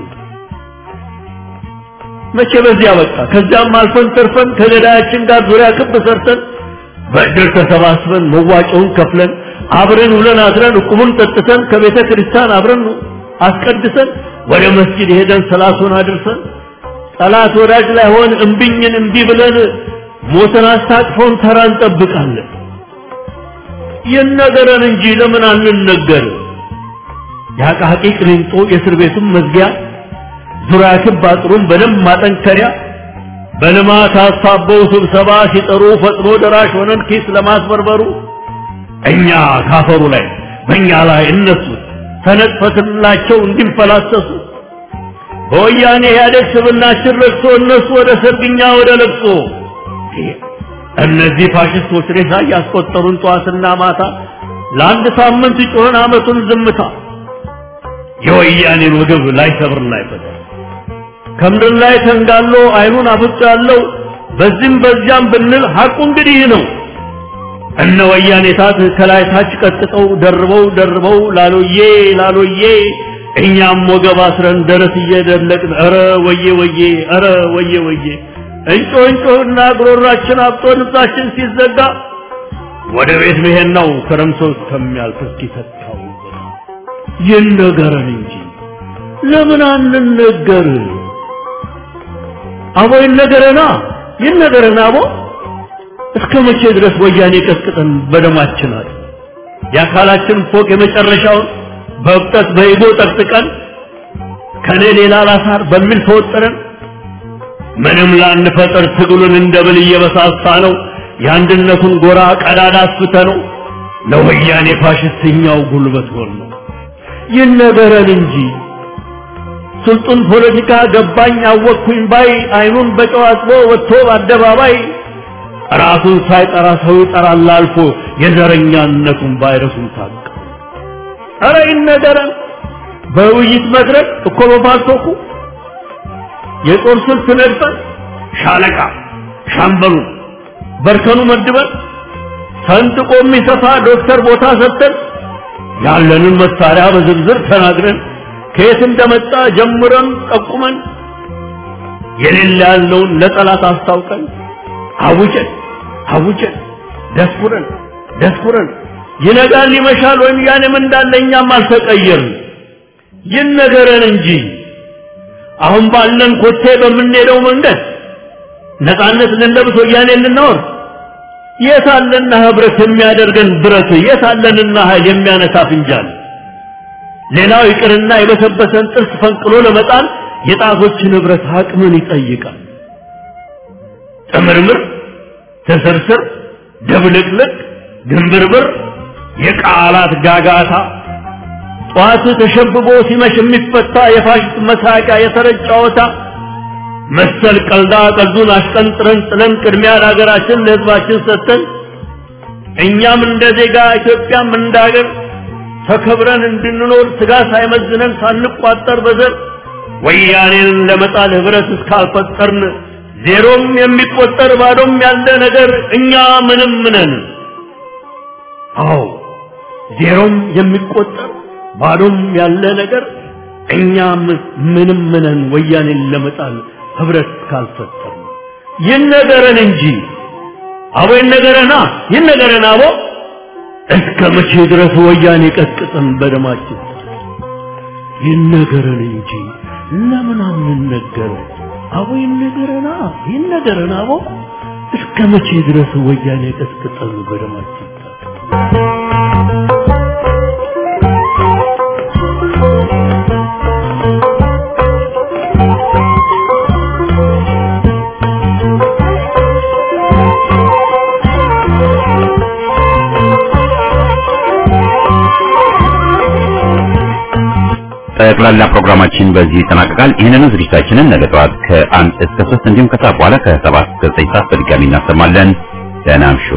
መቼ በዚያ በቃ ከዚያም አልፈን ተርፈን ከገዳያችን ጋር ዙሪያ ክብ ሰርተን በእድር ተሰባስበን መዋጮውን ከፍለን አብረን ውለን አድረን እቁቡን ጠጥተን ከቤተ ክርስቲያን አብረን አስቀድሰን ወደ መስጊድ ሄደን ሰላቱን አድርሰን ጠላት ወዳጅ ላይ ሆን እምቢኝን እምቢ ብለን ሞትን አስታቅፎን ተራ እንጠብቃለን። ይነገረን እንጂ ለምን አንነገር? የአቃቂ ቅሊንጦ የእስር ቤቱን መዝጊያ ዙሪያ ክብ አጥሩን በደንብ ማጠንከሪያ በልማት አሳበው ስብሰባ ሲጠሩ ፈጥኖ ደራሽ ሆነን ኪስ ለማስበርበሩ እኛ ካፈሩ ላይ በእኛ ላይ እነሱ ተነጥፈትላቸው እንዲንፈላሰሱ በወያኔ ኢህአዴግ ስብናችን ረግቶ እነሱ ወደ ሰርግኛ ወደ ለቅሶ እነዚህ ፋሽስቶች ሬሳ እያስቆጠሩን ጠዋትና ማታ ለአንድ ሳምንት ጮኸን አመቱን ዝምታ የወያኔን ወገብ ላይ ሰብር ላይ ፈታ ከምድር ላይ ተንጋሎ አይኑን አፍጦ ያለው በዚህም በዚያም ብንል ሐቁ እንግዲህ ነው። እነ ወያኔ ታት ከላይ ታች ቀጥቅጠው ደርበው ደርበው ላሎዬ ላሎዬ እኛም ወገብ አስረን ደረት እየደለቅን ኧረ ወዬ ወዬ ኧረ ወዬ ወዬ እንጮ እንጮህና ጉሮሯችን አብጦ ልብሳችን ሲዘጋ ወደ ቤት መሄድ ነው ክረምቶ እስከሚያልፍ እስኪተካው ይነገረን እንጂ ለምን አንነገር? አቦ ይነገረና ይነገረና አቦ እስከ መቼ ድረስ ወያኔ ቀጥቅጠን በደማችን አለ የአካላችን ፎቅ የመጨረሻውን በእብጠት በኢጎ ጠቅጥቀን ከኔ ሌላ ላሳር በሚል ተወጠረን ምንም ላንፈጠር ትግሉን እንደ ብል እየበሳሳ ነው የአንድነቱን ጎራ ቀዳዳ አስፍተ ነው ለወያኔ ፋሽስተኛው ጉልበት ሆን ነው ይነገረን እንጂ ስልጡን ፖለቲካ ገባኝ አወቅኩኝ ባይ አይኑን በጨው አጥቦ ወጥቶ በአደባባይ ራሱን ሳይጠራ ሰው ይጠራል አልፎ የዘረኛነቱን ቫይረሱን ታቀ ኧረ ይነገረን በውይይት መድረክ እኮ በፓልቶኩ የጦር ስልት ነድፈን ሻለቃ ሻምበሉ በርከኑ መድበን ሰንጥቆ የሚሰፋ ዶክተር ቦታ ሰጥተን ያለንን መሳሪያ በዝርዝር ተናግረን ከየት እንደመጣ ጀምረን ጠቁመን የሌለ ያለውን ለጠላት አስታውቀን አውጀን አውጀን ደስኩረን ደስኩረን ይነጋል ይመሻል ወይም ያኔም እንዳለ እኛም አልተቀየርን ይነገረን እንጂ አሁን ባለን ኮቴ በምንሄደው መንገድ ነፃነት ልንለብስ ወያኔ ልንኖር የታለና ህብረት የሚያደርገን ብረት የታለንና ኃይል የሚያነሳ ፍንጃል ሌላው ይቅርና የበሰበሰን ጥርስ ፈንቅሎ ለመጣል የጣቶችን ህብረት አቅምን ይጠይቃል ጥምርምር ትስርስር ድብልቅልቅ ግንብርብር የቃላት ጋጋታ ጠዋት ተሸብቦ ሲመሽ የሚፈታ የፋሽስት መሳቂያ የተረጭ ጨዋታ መሰል ቀልዳ ቀልዱን አሽቀንጥረን ጥለን ቅድሚያ ለሀገራችን ለህዝባችን ሰጥተን እኛም እንደ ዜጋ ኢትዮጵያም እንደ ሀገር ተከብረን እንድንኖር ስጋ ሳይመዝነን ሳንቋጠር በዘር ወያኔን ለመጣል ህብረት እስካልፈጠርን ዜሮም የሚቆጠር ባዶም ያለ ነገር እኛ ምንም ነን። አዎ ዜሮም የሚቆጠር ባዶም ያለ ነገር እኛ ምንም ነን። ወያኔን ለመጣል ህብረት እስካልፈጠርን ይነገረን እንጂ አቦ ይነገረና ይነገረን አቦ እስከ መቼ ድረስ ወያኔ ቀጥቅጠን በደማችን ይነገረን እንጂ ለምን አንነገር? አቦ ይነገረና ይነገረን አቦ እስከ መቼ ድረስ ወያኔ ቀጥቅጠን በደማችን ጠቅላላ ፕሮግራማችን በዚህ ይጠናቀቃል። ይህንኑ ዝግጅታችንን ነገ ጠዋት ከአንድ እስከ ሶስት እንዲሁም ከሰዓት በኋላ ከሰባት እስከ ዘጠኝ ሰዓት በድጋሚ እናሰማለን። ደህና እምሹ።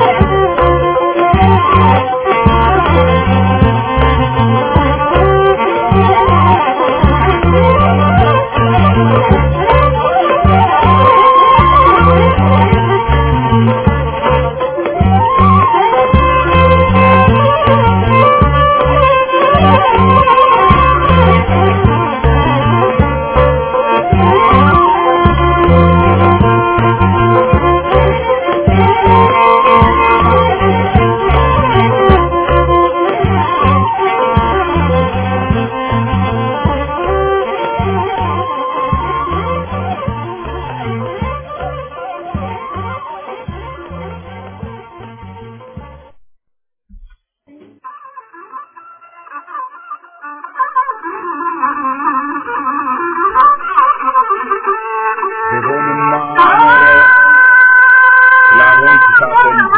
ብሆንማ ላሆን ትሳተ እንጂ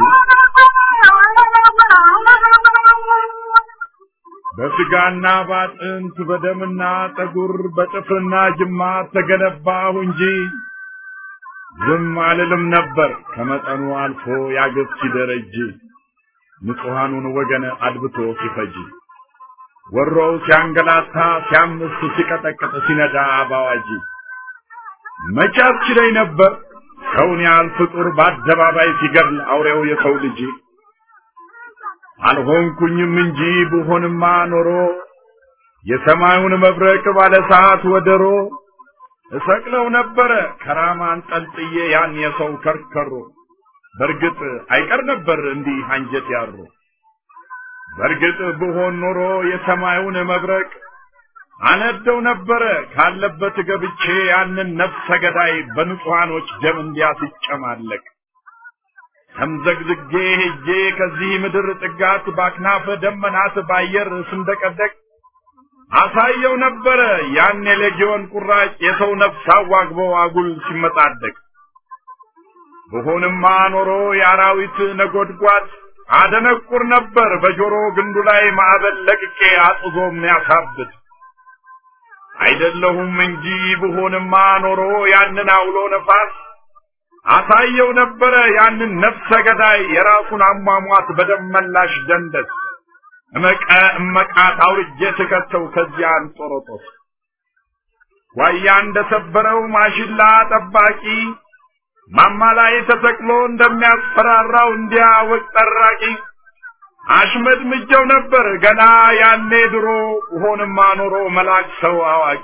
በስጋና ባጥንት በደምና ጠጉር በጥፍርና ጅማት ተገነባሁ እንጂ ዝም አልልም ነበር ከመጠኑ አልፎ ያገብ ሲደረጅ ንጹሐኑን ወገን አድብቶ ሲፈጅ ወሮው ሲያንገላታ ሲያምስ ሲቀጠቅጥ ሲነዳ ባዋጂ መቼ አስችለኝ ነበር ሰውን ያህል ፍጡር በአደባባይ ሲገድል አውሬው የሰው ልጅ አልሆንኩኝም እንጂ ብሆንማ ኖሮ የሰማዩን መብረቅ ባለ ሰዓት ወደሮ እሰቅለው ነበረ ከራማን ጠልጥዬ ያን የሰው ከርከሮ በርግጥ አይቀር ነበር እንዲህ አንጀት ያሮ በርግጥ ብሆን ኖሮ የሰማዩን መብረቅ አነደው ነበረ ካለበት ገብቼ ያንን ነፍሰ ገዳይ በንጹሐኖች ደም እንዲያስጨማለቅ ተምዘግዝጌ ሄጄ ከዚህ ምድር ጥጋት ባክናፈ ደመናት ባየር ስንደቀደቅ አሳየው ነበረ ያን የሌጊዮን ቁራጭ የሰው ነፍስ አዋግቦ አጉል ሲመጣደቅ ብሆንማ ኖሮ የአራዊት ነጎድጓድ አደነቁር ነበር በጆሮ ግንዱ ላይ ማዕበል ለቅቄ አጥዞ የሚያሳብድ አይደለሁም እንጂ ብሆንማ ኖሮ ያንን አውሎ ነፋስ አሳየው ነበረ ያንን ነፍሰ ገዳይ የራሱን አሟሟት በደም መላሽ ደንደስ እመቀ እመቃት አውርጄ ስከተው ከዚያ አንጦሮጦስ ዋያ እንደሰበረው ማሽላ ጠባቂ ማማ ላይ ተሰቅሎ እንደሚያስፈራራው እንዲያ ወቅ ጠራቂ አሽመድምጀው ነበር ገና ያኔ ድሮ ሆንማ ኖሮ መላክ ሰው አዋቂ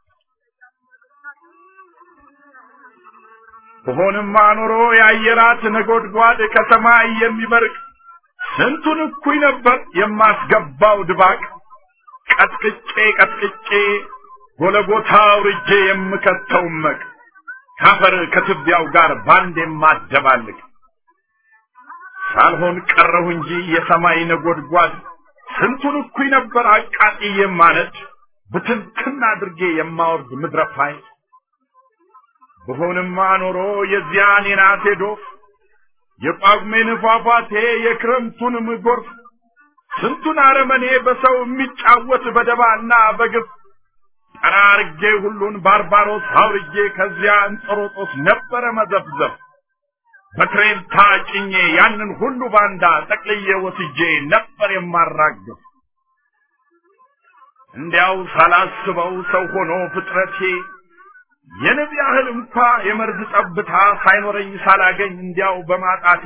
ሆንማ ኖሮ የአየራት ነጎድጓድ ከሰማይ የሚበርቅ ስንቱን እኩይ ነበር የማስገባው ድባቅ ቀጥቅጬ ቀጥቅጬ ጎለጎታ አውርጄ የምከተው መቅ ካፈር ከትቢያው ጋር ባንድ የማደባልቅ ሳልሆን ቀረሁ እንጂ የሰማይ ነጎድጓድ ስንቱን እኩይ ነበር አቃጥዬ የማነድ ብትንትን አድርጌ የማወርድ ምድረፋይ ብሆንማ ኖሮ የዚያን የናቴ ዶፍ የጳጉሜን ፏፏቴ የክረምቱንም ጎርፍ ስንቱን አረመኔ በሰው የሚጫወት በደባና በግፍ ጠራርጌ ሁሉን ባርባሮስ አውርጄ ከዚያ እንጦሮጦስ ነበረ መዘፍዘፍ በትሬን ታጭኜ ያንን ሁሉ ባንዳ ጠቅልዬ ወስጄ ነበር የማራግፍ እንዲያው ሳላስበው ሰው ሆኖ ፍጥረቴ የንብ ያህል እንኳ የመርዝ ጠብታ ሳይኖረኝ ሳላገኝ እንዲያው በማጣቴ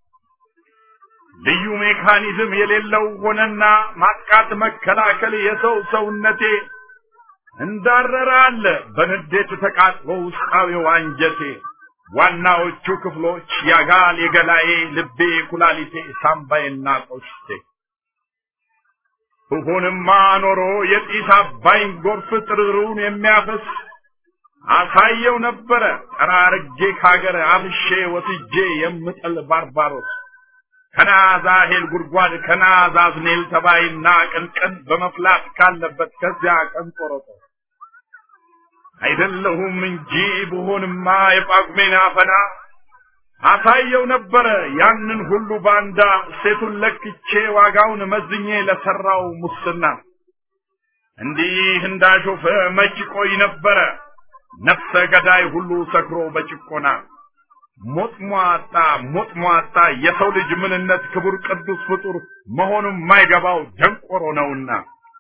ልዩ ሜካኒዝም የሌለው ሆነና ማጥቃት መከላከል የሰው ሰውነቴ እንዳረረ አለ በንዴት ተቃጥሎ ውስጣዊው አንጀቴ ዋናዎቹ ክፍሎች ያጋል የገላዬ ልቤ ኩላሊቴ ሳምባዬና ቆሽቴ ብሆንማ ኖሮ የጢስ አባይን ጎርፍ ጥርሩን የሚያፈስ አሳየው ነበረ ጠራርጌ ካገር አብሼ ወስጄ የምጥል ባርባሮስ ከናዛሄል ጉድጓድ ከናዛዝኔል ተባይና ቅንቅን በመፍላት ካለበት ከዚያ ቀን ቆረጦ አይደለሁም እንጂ ብሆንማ የጳጉሜን አፈና አሳየው ነበረ ያንን ሁሉ ባንዳ ሴቱን ለክቼ ዋጋውን መዝኜ ለሰራው ሙስና እንዲህ እንዳሾፈ መች ቆይ ነበረ ነፍሰ ገዳይ ሁሉ ሰክሮ በጭቆና ሞት ሟጣ ሞት ሟጣ የሰው ልጅ ምንነት ክቡር ቅዱስ ፍጡር መሆኑን የማይገባው ደንቆሮ ነውና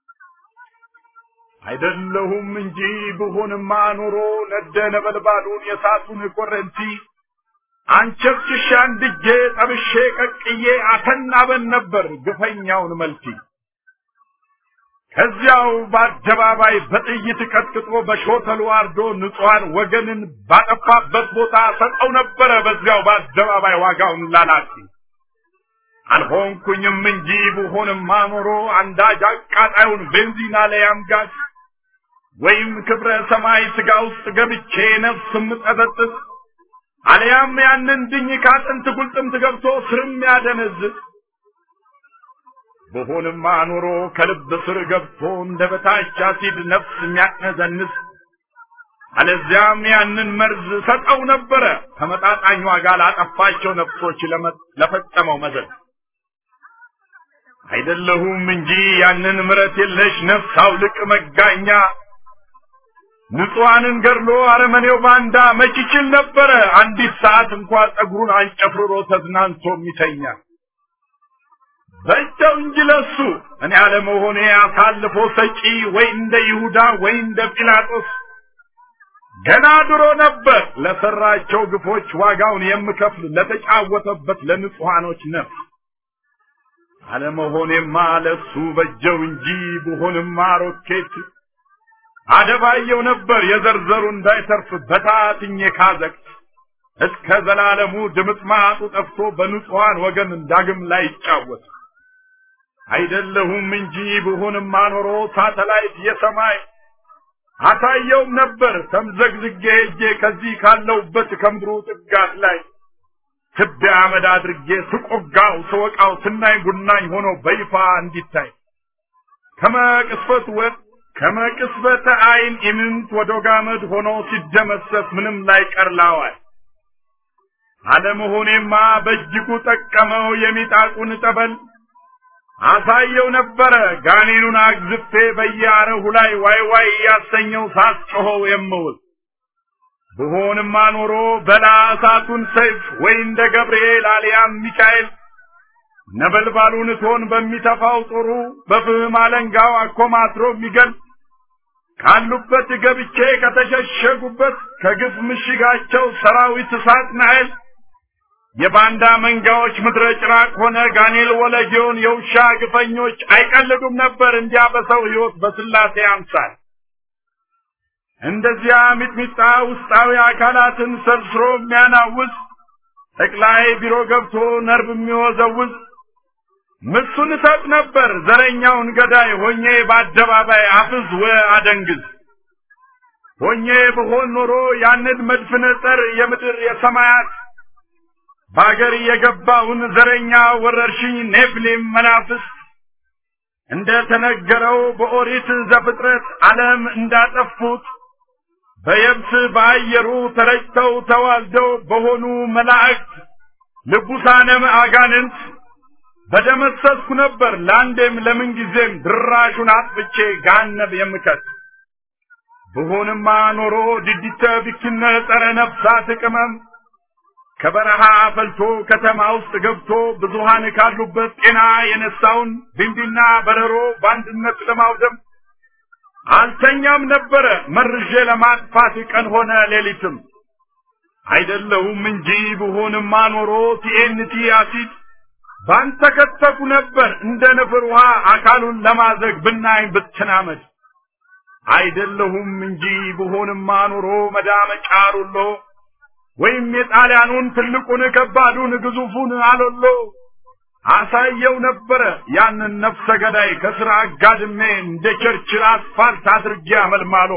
አይደለሁም እንጂ ብሆንማ ኖሮ ነደ ነበልባሉን የሳቱን ኮረንቲ አንቸርችሻ አንድጄ ጠብሼ ቀቅዬ አተናበን ነበር ግፈኛውን መልቲ ከዚያው በአደባባይ በጥይት ቀጥቅጦ በሾተሉ አርዶ ንጹሐን ወገንን ባጠፋበት ቦታ ሰጠው ነበረ በዚያው በአደባባይ ዋጋውን ላላቂ አልሆንኩኝም እንጂ ብሆንማ ኖሮ አንዳጅ አቃጣዩን ቤንዚን አለያም ጋዝ ወይም ክብረ ሰማይ ስጋ ውስጥ ገብቼ ነፍስ ምጠጠጥስ አለያም ያንን ድኝ ካጥንት ጉልጥምት ገብቶ ስርም ያደነዝዝ በሆንማ ኖሮ ከልብ ስር ገብቶ እንደ በታች አሲድ ነፍስ የሚያቅነዘንስ አለዚያም ያንን መርዝ ሰጠው ነበረ ተመጣጣኝ ዋጋ ላጠፋቸው ነፍሶች ለፈጸመው መዘዝ አይደለሁም እንጂ ያንን ምረት የለሽ ነፍስ አውልቅ መጋኛ ንጹሐንን ገድሎ አረመኔው ባንዳ መች ይችል ነበረ አንዲት ሰዓት እንኳ ጸጉሩን አንጨፍርሮ ተዝናንቶ የሚተኛ በእጃው እንጂ ለሱ እኔ አለመሆኔ አሳልፎ ሰጪ ወይ እንደ ይሁዳ ወይ እንደ ጲላጦስ ገና ድሮ ነበር ለሰራቸው ግፎች ዋጋውን የምከፍል ለተጫወተበት ለንጹሐኖች ነፍስ አለመሆኔማ ለሱ በጀው እንጂ ብሆንማ ሮኬት አደባየው ነበር የዘርዘሩ እንዳይተርፍ በታትኜ ካዘቅት እስከ ዘላለሙ ድምጥማጡ ጠፍቶ በንጹሐን ወገን ዳግም ላይ ይጫወት አይደለሁም እንጂ ብሆንማ ኖሮ ሳተላይት የሰማይ አሳየውም ነበር ተምዘግዝጌ ሄጄ ከዚህ ካለውበት ከምድሩ ጥጋት ላይ ትቢያ አመድ አድርጌ ስቆጋው ስወቃው ስናኝ ጉናኝ ሆኖ በይፋ እንዲታይ ከመቅስፈት ወጥ ከመቅስበተ አይን ኢምንት ወደ ጋመድ ሆኖ ሲደመሰስ ምንም ላይ ቀርላዋል አለመሆኔማ በእጅጉ ጠቀመው የሚጣቁን ጠበል አሳየው ነበረ ጋኔኑን አግዝፌ በየአረሁ ላይ ዋይ ዋይ እያሰኘው ሳስጮኸው የምውል ብሆንማ ኖሮ በላ እሳቱን ሰይፍ ወይ እንደ ገብርኤል አልያም ሚካኤል ነበልባሉን እቶን በሚተፋው ጦሩ በፍህም አለንጋው አኮማትሮ የሚገል ካሉበት ገብቼ ከተሸሸጉበት ከግፍ ምሽጋቸው ሰራዊት እሳት ናይል የባንዳ መንጋዎች ምድረ ጭራቅ ሆነ ጋኔል ወለጌውን የውሻ ግፈኞች አይቀልዱም ነበር እንዲያ በሰው ሕይወት በስላሴ አምሳል እንደዚያ ሚጥሚጣ ውስጣዊ አካላትን ሰርስሮ የሚያናውዝ ጠቅላይ ቢሮ ገብቶ ነርቭ የሚወዘውዝ ምሱን እሰጥ ነበር ዘረኛውን ገዳይ ሆኜ በአደባባይ አፍዝ ወ አደንግዝ ሆኜ ብሆን ኖሮ ያንን መድፍነ ጸር የምድር የሰማያት በአገር የገባውን ዘረኛ ወረርሽኝ ኔፍሊም መናፍስት እንደ ተነገረው በኦሪት ዘፍጥረት ዓለም እንዳጠፉት በየብስ በአየሩ ተረጭተው ተዋልደው በሆኑ መላእክት ልቡሳነ አጋንንት በደመሰስኩ ነበር ለአንዴም ለምን ጊዜም ድራሹን አጥፍቼ ጋነብ የምከት ብሆንማ ኖሮ ድዲተ ቢክነ ጸረ ነፍሳት ቅመም ከበረሃ ፈልቶ ከተማ ውስጥ ገብቶ ብዙሃን ካሉበት ጤና የነሳውን ቢንቢና በረሮ በአንድነት ለማውደም አልተኛም ነበረ መርዤ ለማጥፋት ቀን ሆነ ሌሊትም አይደለሁም እንጂ ብሆንማ ኖሮ ቲኤንቲ አሲድ ባንተ ከተኩ ነበር እንደ ንፍር ውሃ አካሉን ለማዘግ ብናኝ ብትናመድ አይደለሁም እንጂ ብሆንማ ኖሮ መዳመጫ ሩሎ ወይም የጣሊያኑን ትልቁን ከባዱን ግዙፉን አሎሎ አሳየው ነበረ ያንን ነፍሰ ገዳይ ከስራ አጋድሜ እንደ ቸርችል አስፋልት አድርጌ አመልማሎ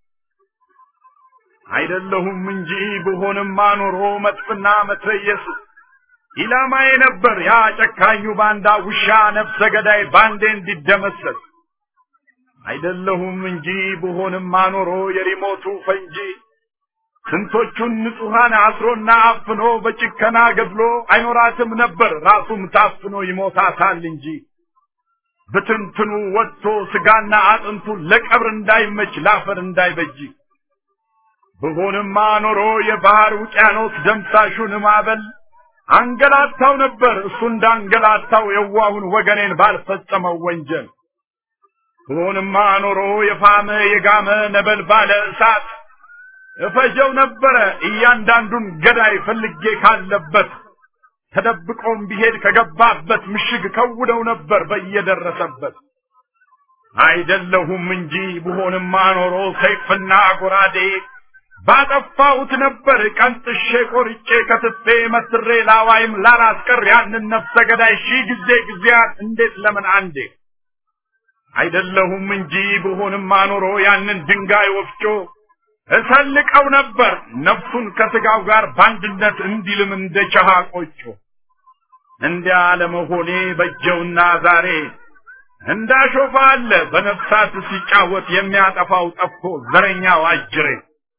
አይደለሁም እንጂ ብሆንማ ኖሮ መጥፍና መትረየስ ኢላማዬ ነበር ያ ጨካኙ ባንዳ ውሻ ነፍሰ ገዳይ ባንዴ እንዲደመሰስ አይደለሁም እንጂ ብሆንማ ኖሮ የሪሞቱ ፈንጂ ስንቶቹን ንጹሐን አስሮና አፍኖ በጭከና ገድሎ አይኖራትም ነበር ራሱም ታፍኖ ይሞታታል እንጂ ብትንትኑ ወጥቶ ስጋና አጥንቱ ለቀብር እንዳይመች ላፈር እንዳይበጅ ብሆንማ ኖሮ የባህር ውቅያኖስ ደምሳሹን ማዕበል አንገላታው ነበር እሱ እንዳንገላታው የዋሁን ወገኔን ባልፈጸመው ወንጀል ብሆንማ ኖሮ የፋመ የጋመ ነበልባለ እሳት እፈጀው ነበረ እያንዳንዱን ገዳይ ፈልጌ ካለበት ተደብቆም ቢሄድ ከገባበት ምሽግ ከውደው ነበር በየደረሰበት አይደለሁም እንጂ ብሆንማ ኖሮ ሰይፍና ጎራዴ ባጠፋሁት ነበር ቀንጥሼ ቆርጬ ከትፌ መስሬ ላዋይም ላላስቀር ያንን ነፍሰ ገዳይ ሺህ ጊዜ ጊዜያት እንዴት ለምን አንዴ አይደለሁም እንጂ ብሆንማ ኖሮ ያንን ድንጋይ ወፍጮ እሰልቀው ነበር ነፍሱን ከስጋው ጋር በአንድነት እንዲልም እንደ ቸሃ ቆጮ እንዲያ ለመሆኔ በጀውና ዛሬ እንዳሾፋ አለ በነፍሳት ሲጫወት የሚያጠፋው ጠፍቶ ዘረኛው አጅሬ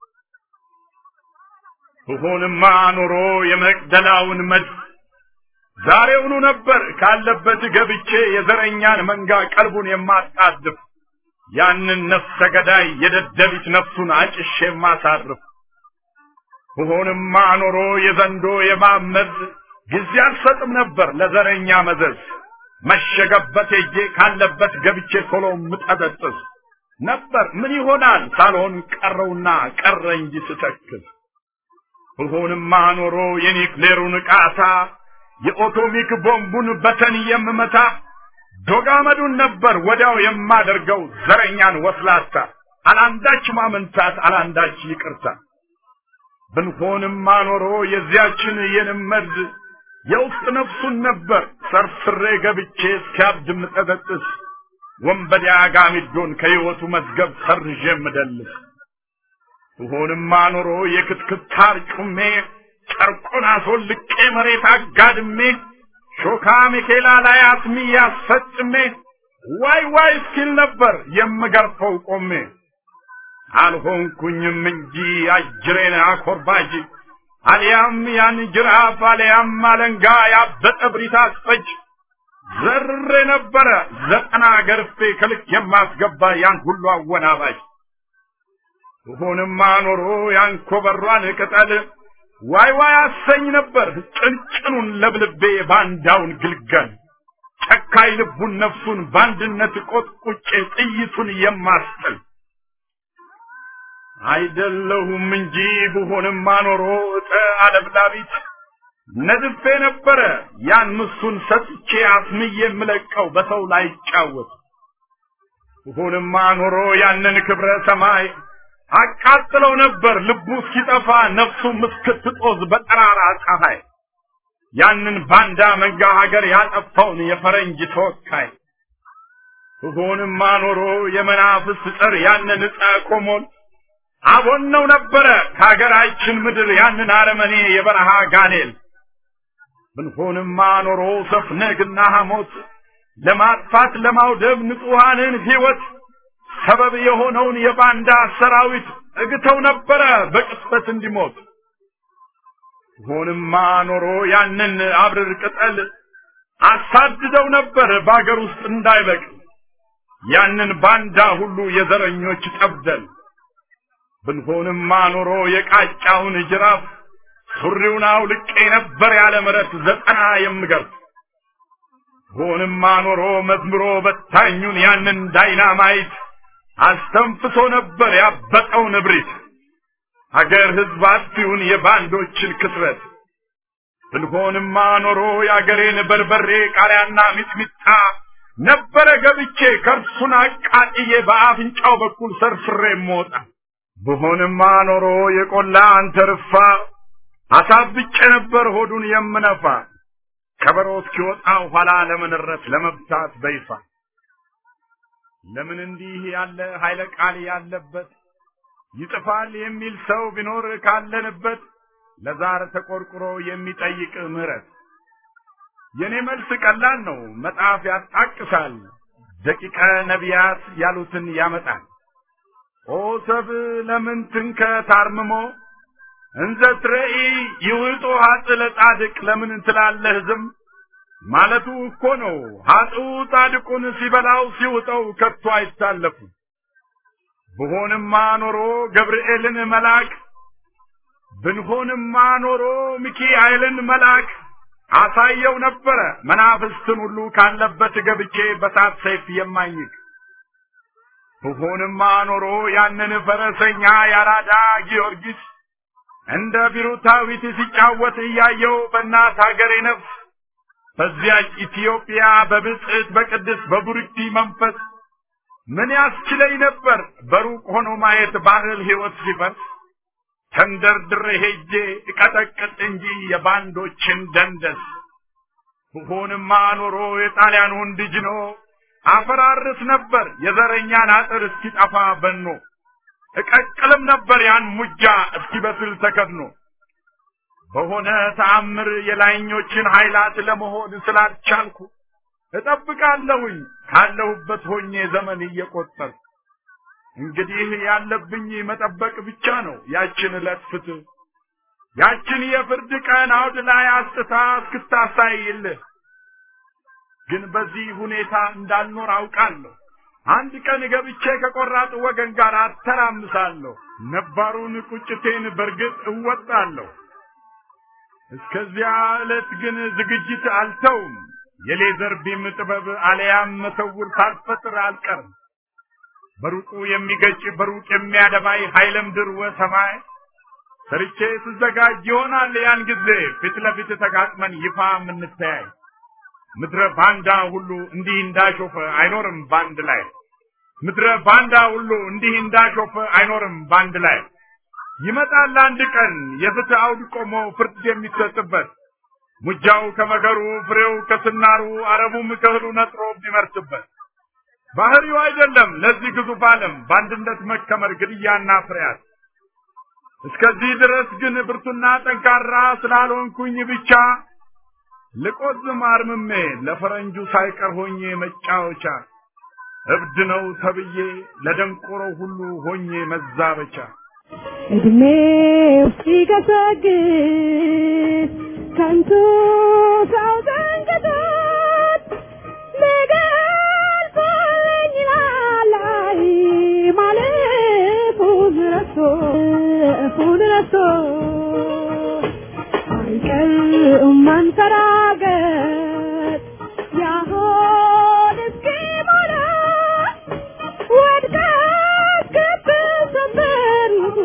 ብሆንማ ኖሮ የመቅደላውን መድፍ ዛሬውኑ ነበር ካለበት ገብቼ የዘረኛን መንጋ ቀልቡን የማጣድፍ ያንን ነፍሰ ገዳይ የደደቢት ነፍሱን አጭሼ የማሳርፍ ብሆንማ ኖሮ የዘንዶ የማመዝ ጊዜ አልሰጥም ነበር ለዘረኛ መዘዝ መሸገበት ሄጄ ካለበት ገብቼ ቶሎ ምጠበጥስ ነበር ምን ይሆናል ሳልሆን ቀረውና ቀረ እንጂ ስተክዝ ብሆንማ ኖሮ የኒክሌሩን ቃታ የኦቶሚክ ቦምቡን በተን የምመታ ዶጋመዱን ነበር ወዲያው የማደርገው ዘረኛን ወስላታ አላንዳች ማመንታት አላንዳች ይቅርታ ብንሆንማ ኖሮ የዚያችን የንመድ የውስጥ ነፍሱን ነበር ሰርስሬ ገብቼ እስኪያብድ ምጠበጥስ ወንበዴ አጋሚዶን ከሕይወቱ መዝገብ ሰርዤ ምደልስ ብሆንማ ኖሮ የክትክታር ጩሜ ጨርቁን አስወልቄ መሬት አጋድሜ ሾካ ሚኬላ ላይ አስሚ ያስፈጭሜ ዋይ ዋይ እስኪል ነበር የምገርፈው ቆሜ አልሆንኩኝም እንጂ አጅሬን አኮርባጅ አሊያም ያን ጅራፍ አሊያም አለንጋ ያበጠ ብሪት አስፈጅ ዘርሬ ነበረ ዘጠና ገርፌ ከልክ የማስገባ ያን ሁሉ አወናባጅ ብሆንማ ኖሮ ያን ኮበሯን ቅጠል ዋይ ዋይ አሰኝ ነበር ጭንጭኑን ለብልቤ ባንዳውን ግልገል ጨካይ ልቡን ነፍሱን በአንድነት ቆጥቁጬ ጥይቱን የማስጥል አይደለሁም እንጂ ብሆንማ ኖሮ እጠ አለብላቢት ነድፌ ነበረ ያን ምሱን ሰጥቼ አስምዬ የምለቀው በሰው ላይ ይጫወት ብሆንማ ኖሮ ያንን ክብረ ሰማይ አቃጥለው ነበር ልቡ እስኪጠፋ ነፍሱም እስክትጦዝ በጠራራ ፀሐይ ያንን ባንዳ መንጋ ሀገር ያጠፋውን የፈረንጅ ተወካይ ብሆንማ ኖሮ የመናፍስት ጸር ያንን ዕፀ ኮሞን አቦነው ነበረ ከሀገራችን ምድር ያንን አረመኔ የበረሃ ጋኔል ብንሆንማ ኖሮ ሰፍነግና ሐሞት ለማጥፋት ለማውደብ ንጹሐንን ሕይወት ሰበብ የሆነውን የባንዳ ሰራዊት እግተው ነበረ በቅጽበት እንዲሞት ሆንማ ኖሮ ያንን አብርር ቅጠል አሳድደው ነበር በአገር ውስጥ እንዳይበቅል ያንን ባንዳ ሁሉ የዘረኞች ጠብደል ብንሆንማ ኖሮ የቃጫውን ጅራፍ ሱሪውን አውልቄ ነበር ያለ ምረት ዘጠና የምገርፍ ሆንማ ኖሮ መዝምሮ በታኙን ያንን ዳይናማይት አስተንፍሶ ነበር ያበጠውን እብሪት አገር ህዝብ አጥፊውን የባንዶችን ክስረት ብንሆንማ ኖሮ የአገሬን በርበሬ ቃሪያና ሚጥሚጣ ነበረ ገብቼ ከርሱን አቃጥዬ በአፍንጫው በኩል ሰርፍሬ ሞጣ ብሆንማ ኖሮ የቆላ አንተርፋ አሳብጬ ነበር ሆዱን የምነፋ ከበሮ እስኪወጣው ኋላ ለመንረት ለመብታት በይፋ ለምን እንዲህ ያለ ኃይለ ቃል ያለበት ይጥፋል የሚል ሰው ቢኖር ካለንበት ለዛር ተቆርቁሮ የሚጠይቅ ምህረት የኔ መልስ ቀላል ነው መጽሐፍ ያጣቅሳል ደቂቀ ነቢያት ያሉትን ያመጣል ኦ ሰብ ለምን ትንከ ታርምሞ እንዘ ትረኢ ይውጦ ሀጥ ለጻድቅ ለምን ትላለህ ዝም ማለቱ እኮ ነው ሀጥኡ ጻድቁን ሲበላው ሲውጠው ከቶ አይታለፉ ብሆንማ ኖሮ ገብርኤልን መልአክ ብንሆንማ ኖሮ ሚካኤልን መልአክ አሳየው ነበረ መናፍስትን ሁሉ ካለበት ገብቼ በሳት ሰይፍ የማኝክ ብሆንማ ኖሮ ያንን ፈረሰኛ ያራዳ ጊዮርጊስ እንደ ቢሩታዊት ሲጫወት እያየው በእናት ሀገሬ ነፍስ በዚያች ኢትዮጵያ በብጽዕት በቅድስ በቡርክቲ መንፈስ ምን ያስችለኝ ነበር በሩቅ ሆኖ ማየት ባህል ሕይወት ሲፈርስ ተንደርድሬ ሄጄ እቀጠቅጥ እንጂ የባንዶችን ደንደስ ብሆንማ ኖሮ የጣሊያኑን ድጅኖ አፈራርስ ነበር የዘረኛን አጥር እስኪጠፋ በኖ እቀቅልም ነበር ያን ሙጃ እስኪበስል ተከድኖ በሆነ ተአምር የላይኞችን ኃይላት ለመሆን ስላልቻልኩ እጠብቃለሁኝ ካለሁበት ሆኜ ዘመን እየቆጠርኩ እንግዲህ ያለብኝ መጠበቅ ብቻ ነው ያችን ዕለት ፍትህ ያችን የፍርድ ቀን አውድ ላይ አስጥታ እስክታሳይልህ ግን በዚህ ሁኔታ እንዳልኖር አውቃለሁ አንድ ቀን ገብቼ ከቆራጥ ወገን ጋር አተራምሳለሁ ነባሩን ቁጭቴን በርግጥ እወጣለሁ እስከዚያ ዕለት ግን ዝግጅት አልተውም የሌዘር ቢም ጥበብ አለያም መሰውር ሳልፈጥር አልቀርም በሩቁ የሚገጭ በሩቅ የሚያደባይ ኃይለ ምድር ወሰማይ ሰርቼ ስዘጋጅ ይሆናል ያን ጊዜ ፊት ለፊት ተጋጥመን ይፋ የምንተያይ ምድረ ባንዳ ሁሉ እንዲህ እንዳሾፈ አይኖርም ባንድ ላይ ምድረ ባንዳ ሁሉ እንዲህ እንዳሾፈ አይኖርም ባንድ ላይ ይመጣል አንድ ቀን የፍትህ አውድ ቆሞ ፍርድ የሚሰጥበት ሙጃው ከመከሩ ፍሬው ከስናሩ አረቡም ከእህሉ ነጥሮ ቢመርስበት ባህሪው አይደለም ለዚህ ግዙፍ ዓለም በአንድነት መከመር ግድያና ፍርያት እስከዚህ ድረስ ግን ብርቱና ጠንካራ ስላልሆንኩኝ ብቻ ልቆዝም አርምሜ ለፈረንጁ ሳይቀር ሆኜ መጫወቻ እብድ ነው ተብዬ ለደንቆሮ ሁሉ ሆኜ መዛበቻ እድሜው ሲገሰግስ ከንቱ ሰው ዘንግቶት ሊገልጸኝ ላላይ ማለፉን ረስቶ እፉን ረስቶ አይቀርም ማንሰራገጥ ያሆን እስኪሞላ ወድቀት ክብ ሰበር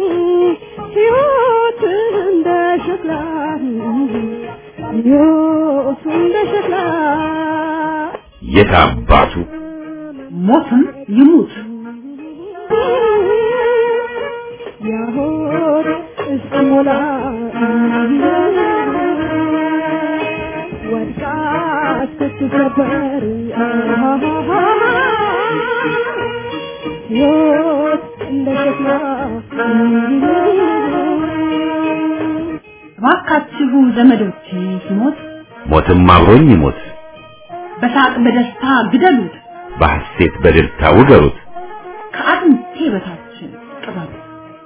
ሕይወቱ እንደ ሸክላ የት አባቱ ሞትም ይሙት ያሆድ እስኪሞላ ወድቃ እስክትሰበር ሕይወት እንደ ሸክላ እባካችሁ ዘመዶቼ ሲሞት ሞትም አብሮኝ ይሞት በሳቅ በደስታ ግደሉት፣ በሐሴት በደስታ ውገሩት ከአጥንቴ በታች ቅበሩት።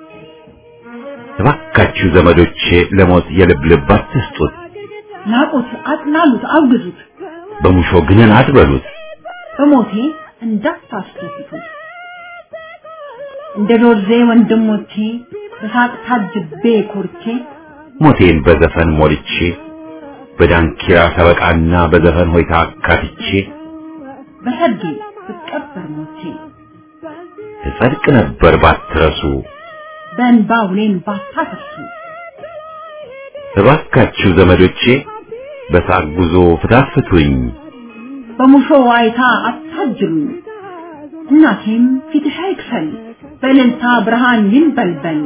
እባካችሁ ዘመዶቼ ለሞት የልብ ልብ አትስጡት ናቁት፣ አጥላሉት፣ አውግዙት፣ በሙሾ ግንን አትበሉት በሞቴ እንዳታስደስቱት። እንደ ዶርዜ ወንድሞቼ በሳቅ ታጅቤ ኮርቼ ሞቴን በዘፈን ሞልቼ በዳንኪራ ሰበቃና በዘፈን ሆይታ አካትቼ በሰርጌ ብቀበር ሞቼ እጸድቅ ነበር ባትረሱ በእንባ ውሌን ባታፈሱ እባካችሁ ዘመዶቼ በሳቅ ጉዞ ፍታፍቱኝ በሙሾ ዋይታ አታጅሉኝ። እናቴም ፊትሽ አይክፈል በእልልታ ብርሃን ይንበልበል።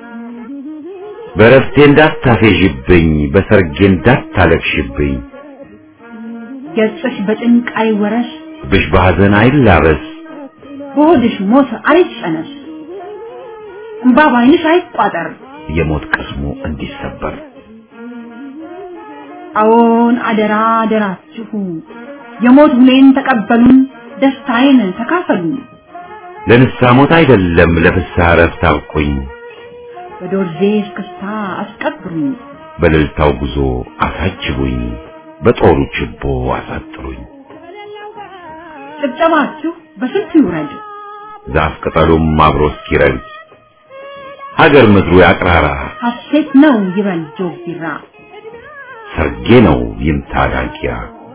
በረፍቴ እንዳታፌዥብኝ በሰርጌ እንዳታለቅሽብኝ ገጽሽ በጭንቅ አይወረስ ብሽ በሐዘን አይላበስ በሆድሽ ሞት አይጨነስ እንባ ባይንሽ አይቋጠር። የሞት ቅስሙ እንዲሰበር አዎን አደራ አደራችሁ የሞት ውሌን ተቀበሉን፣ ደስታዬን ተካፈሉን። ለንስሐ ሞት አይደለም ለፍስሐ እረፍት አብቁኝ በዶርዜ እስክስታ አስቀብሩኝ። በእልልታው ጉዞ አሳጅቡኝ በጦሩ ችቦ አሳጥሩኝ ጭብጨባችሁ በስንቱ ይውረድ፣ ዛፍ ቅጠሉም አብሮ እስኪረግድ ሀገር ምድሩ ያቅራራ ሐሴት ነው ይበል ጆግ ቢራ። ሰርጌ ነው ይምታ ዳንኪራ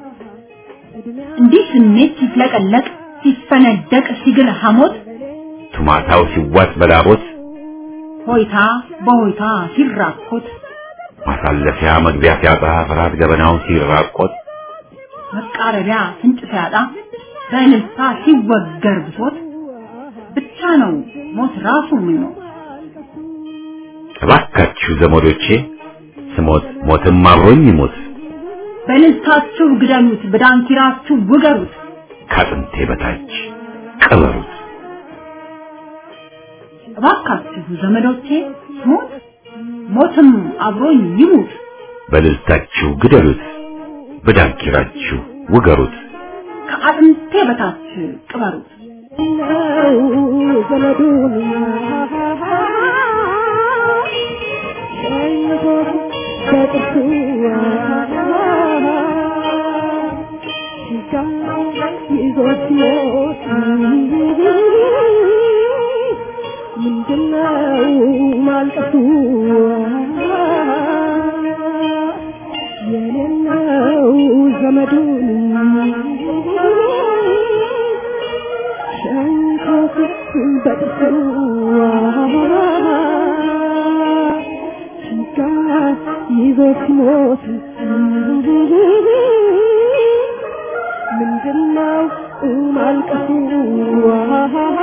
እንዲህ ስሜት ሲፍለቀለቅ ሲፈነደቅ ሲግል ሐሞት ቱማታው ሲዋጥ በላቦት ሆይታ በሆይታ ሲራኮት ማሳለፊያ መግቢያ ሲያጣ ፍርሃት ገበናው ሲራቆት መቃረቢያ ፍንጭ ሲያጣ በእልልታ ሲወገር ብሶት ብቻ ነው ሞት ራሱ ምኞት። እባካችሁ ዘመዶቼ ስሞት ሞትም አብሮኝ ይሞት በእልልታችሁ ግደሉት፣ በዳንኪራችሁ ውገሩት። ከአጥንቴ በታች ቅበሩት እባካችሁ ዘመዶቼ ሞት ሞትም አብሮኝ ይሙት። በልልታችሁ ግደሉት በዳንኪራችሁ ውገሩት ከአጥንቴ በታች ቅበሩት። ነው ዘመዱን ሸኝቶት በጥርሱ ሲጋ ይዞት ሲሞት ምንድነው ማልቀሱ የሌለው ዘመዱን ሸንኮት በጥርሱ ሲጋ ይዞ ሲሞት ምንድነው ማልቀሱ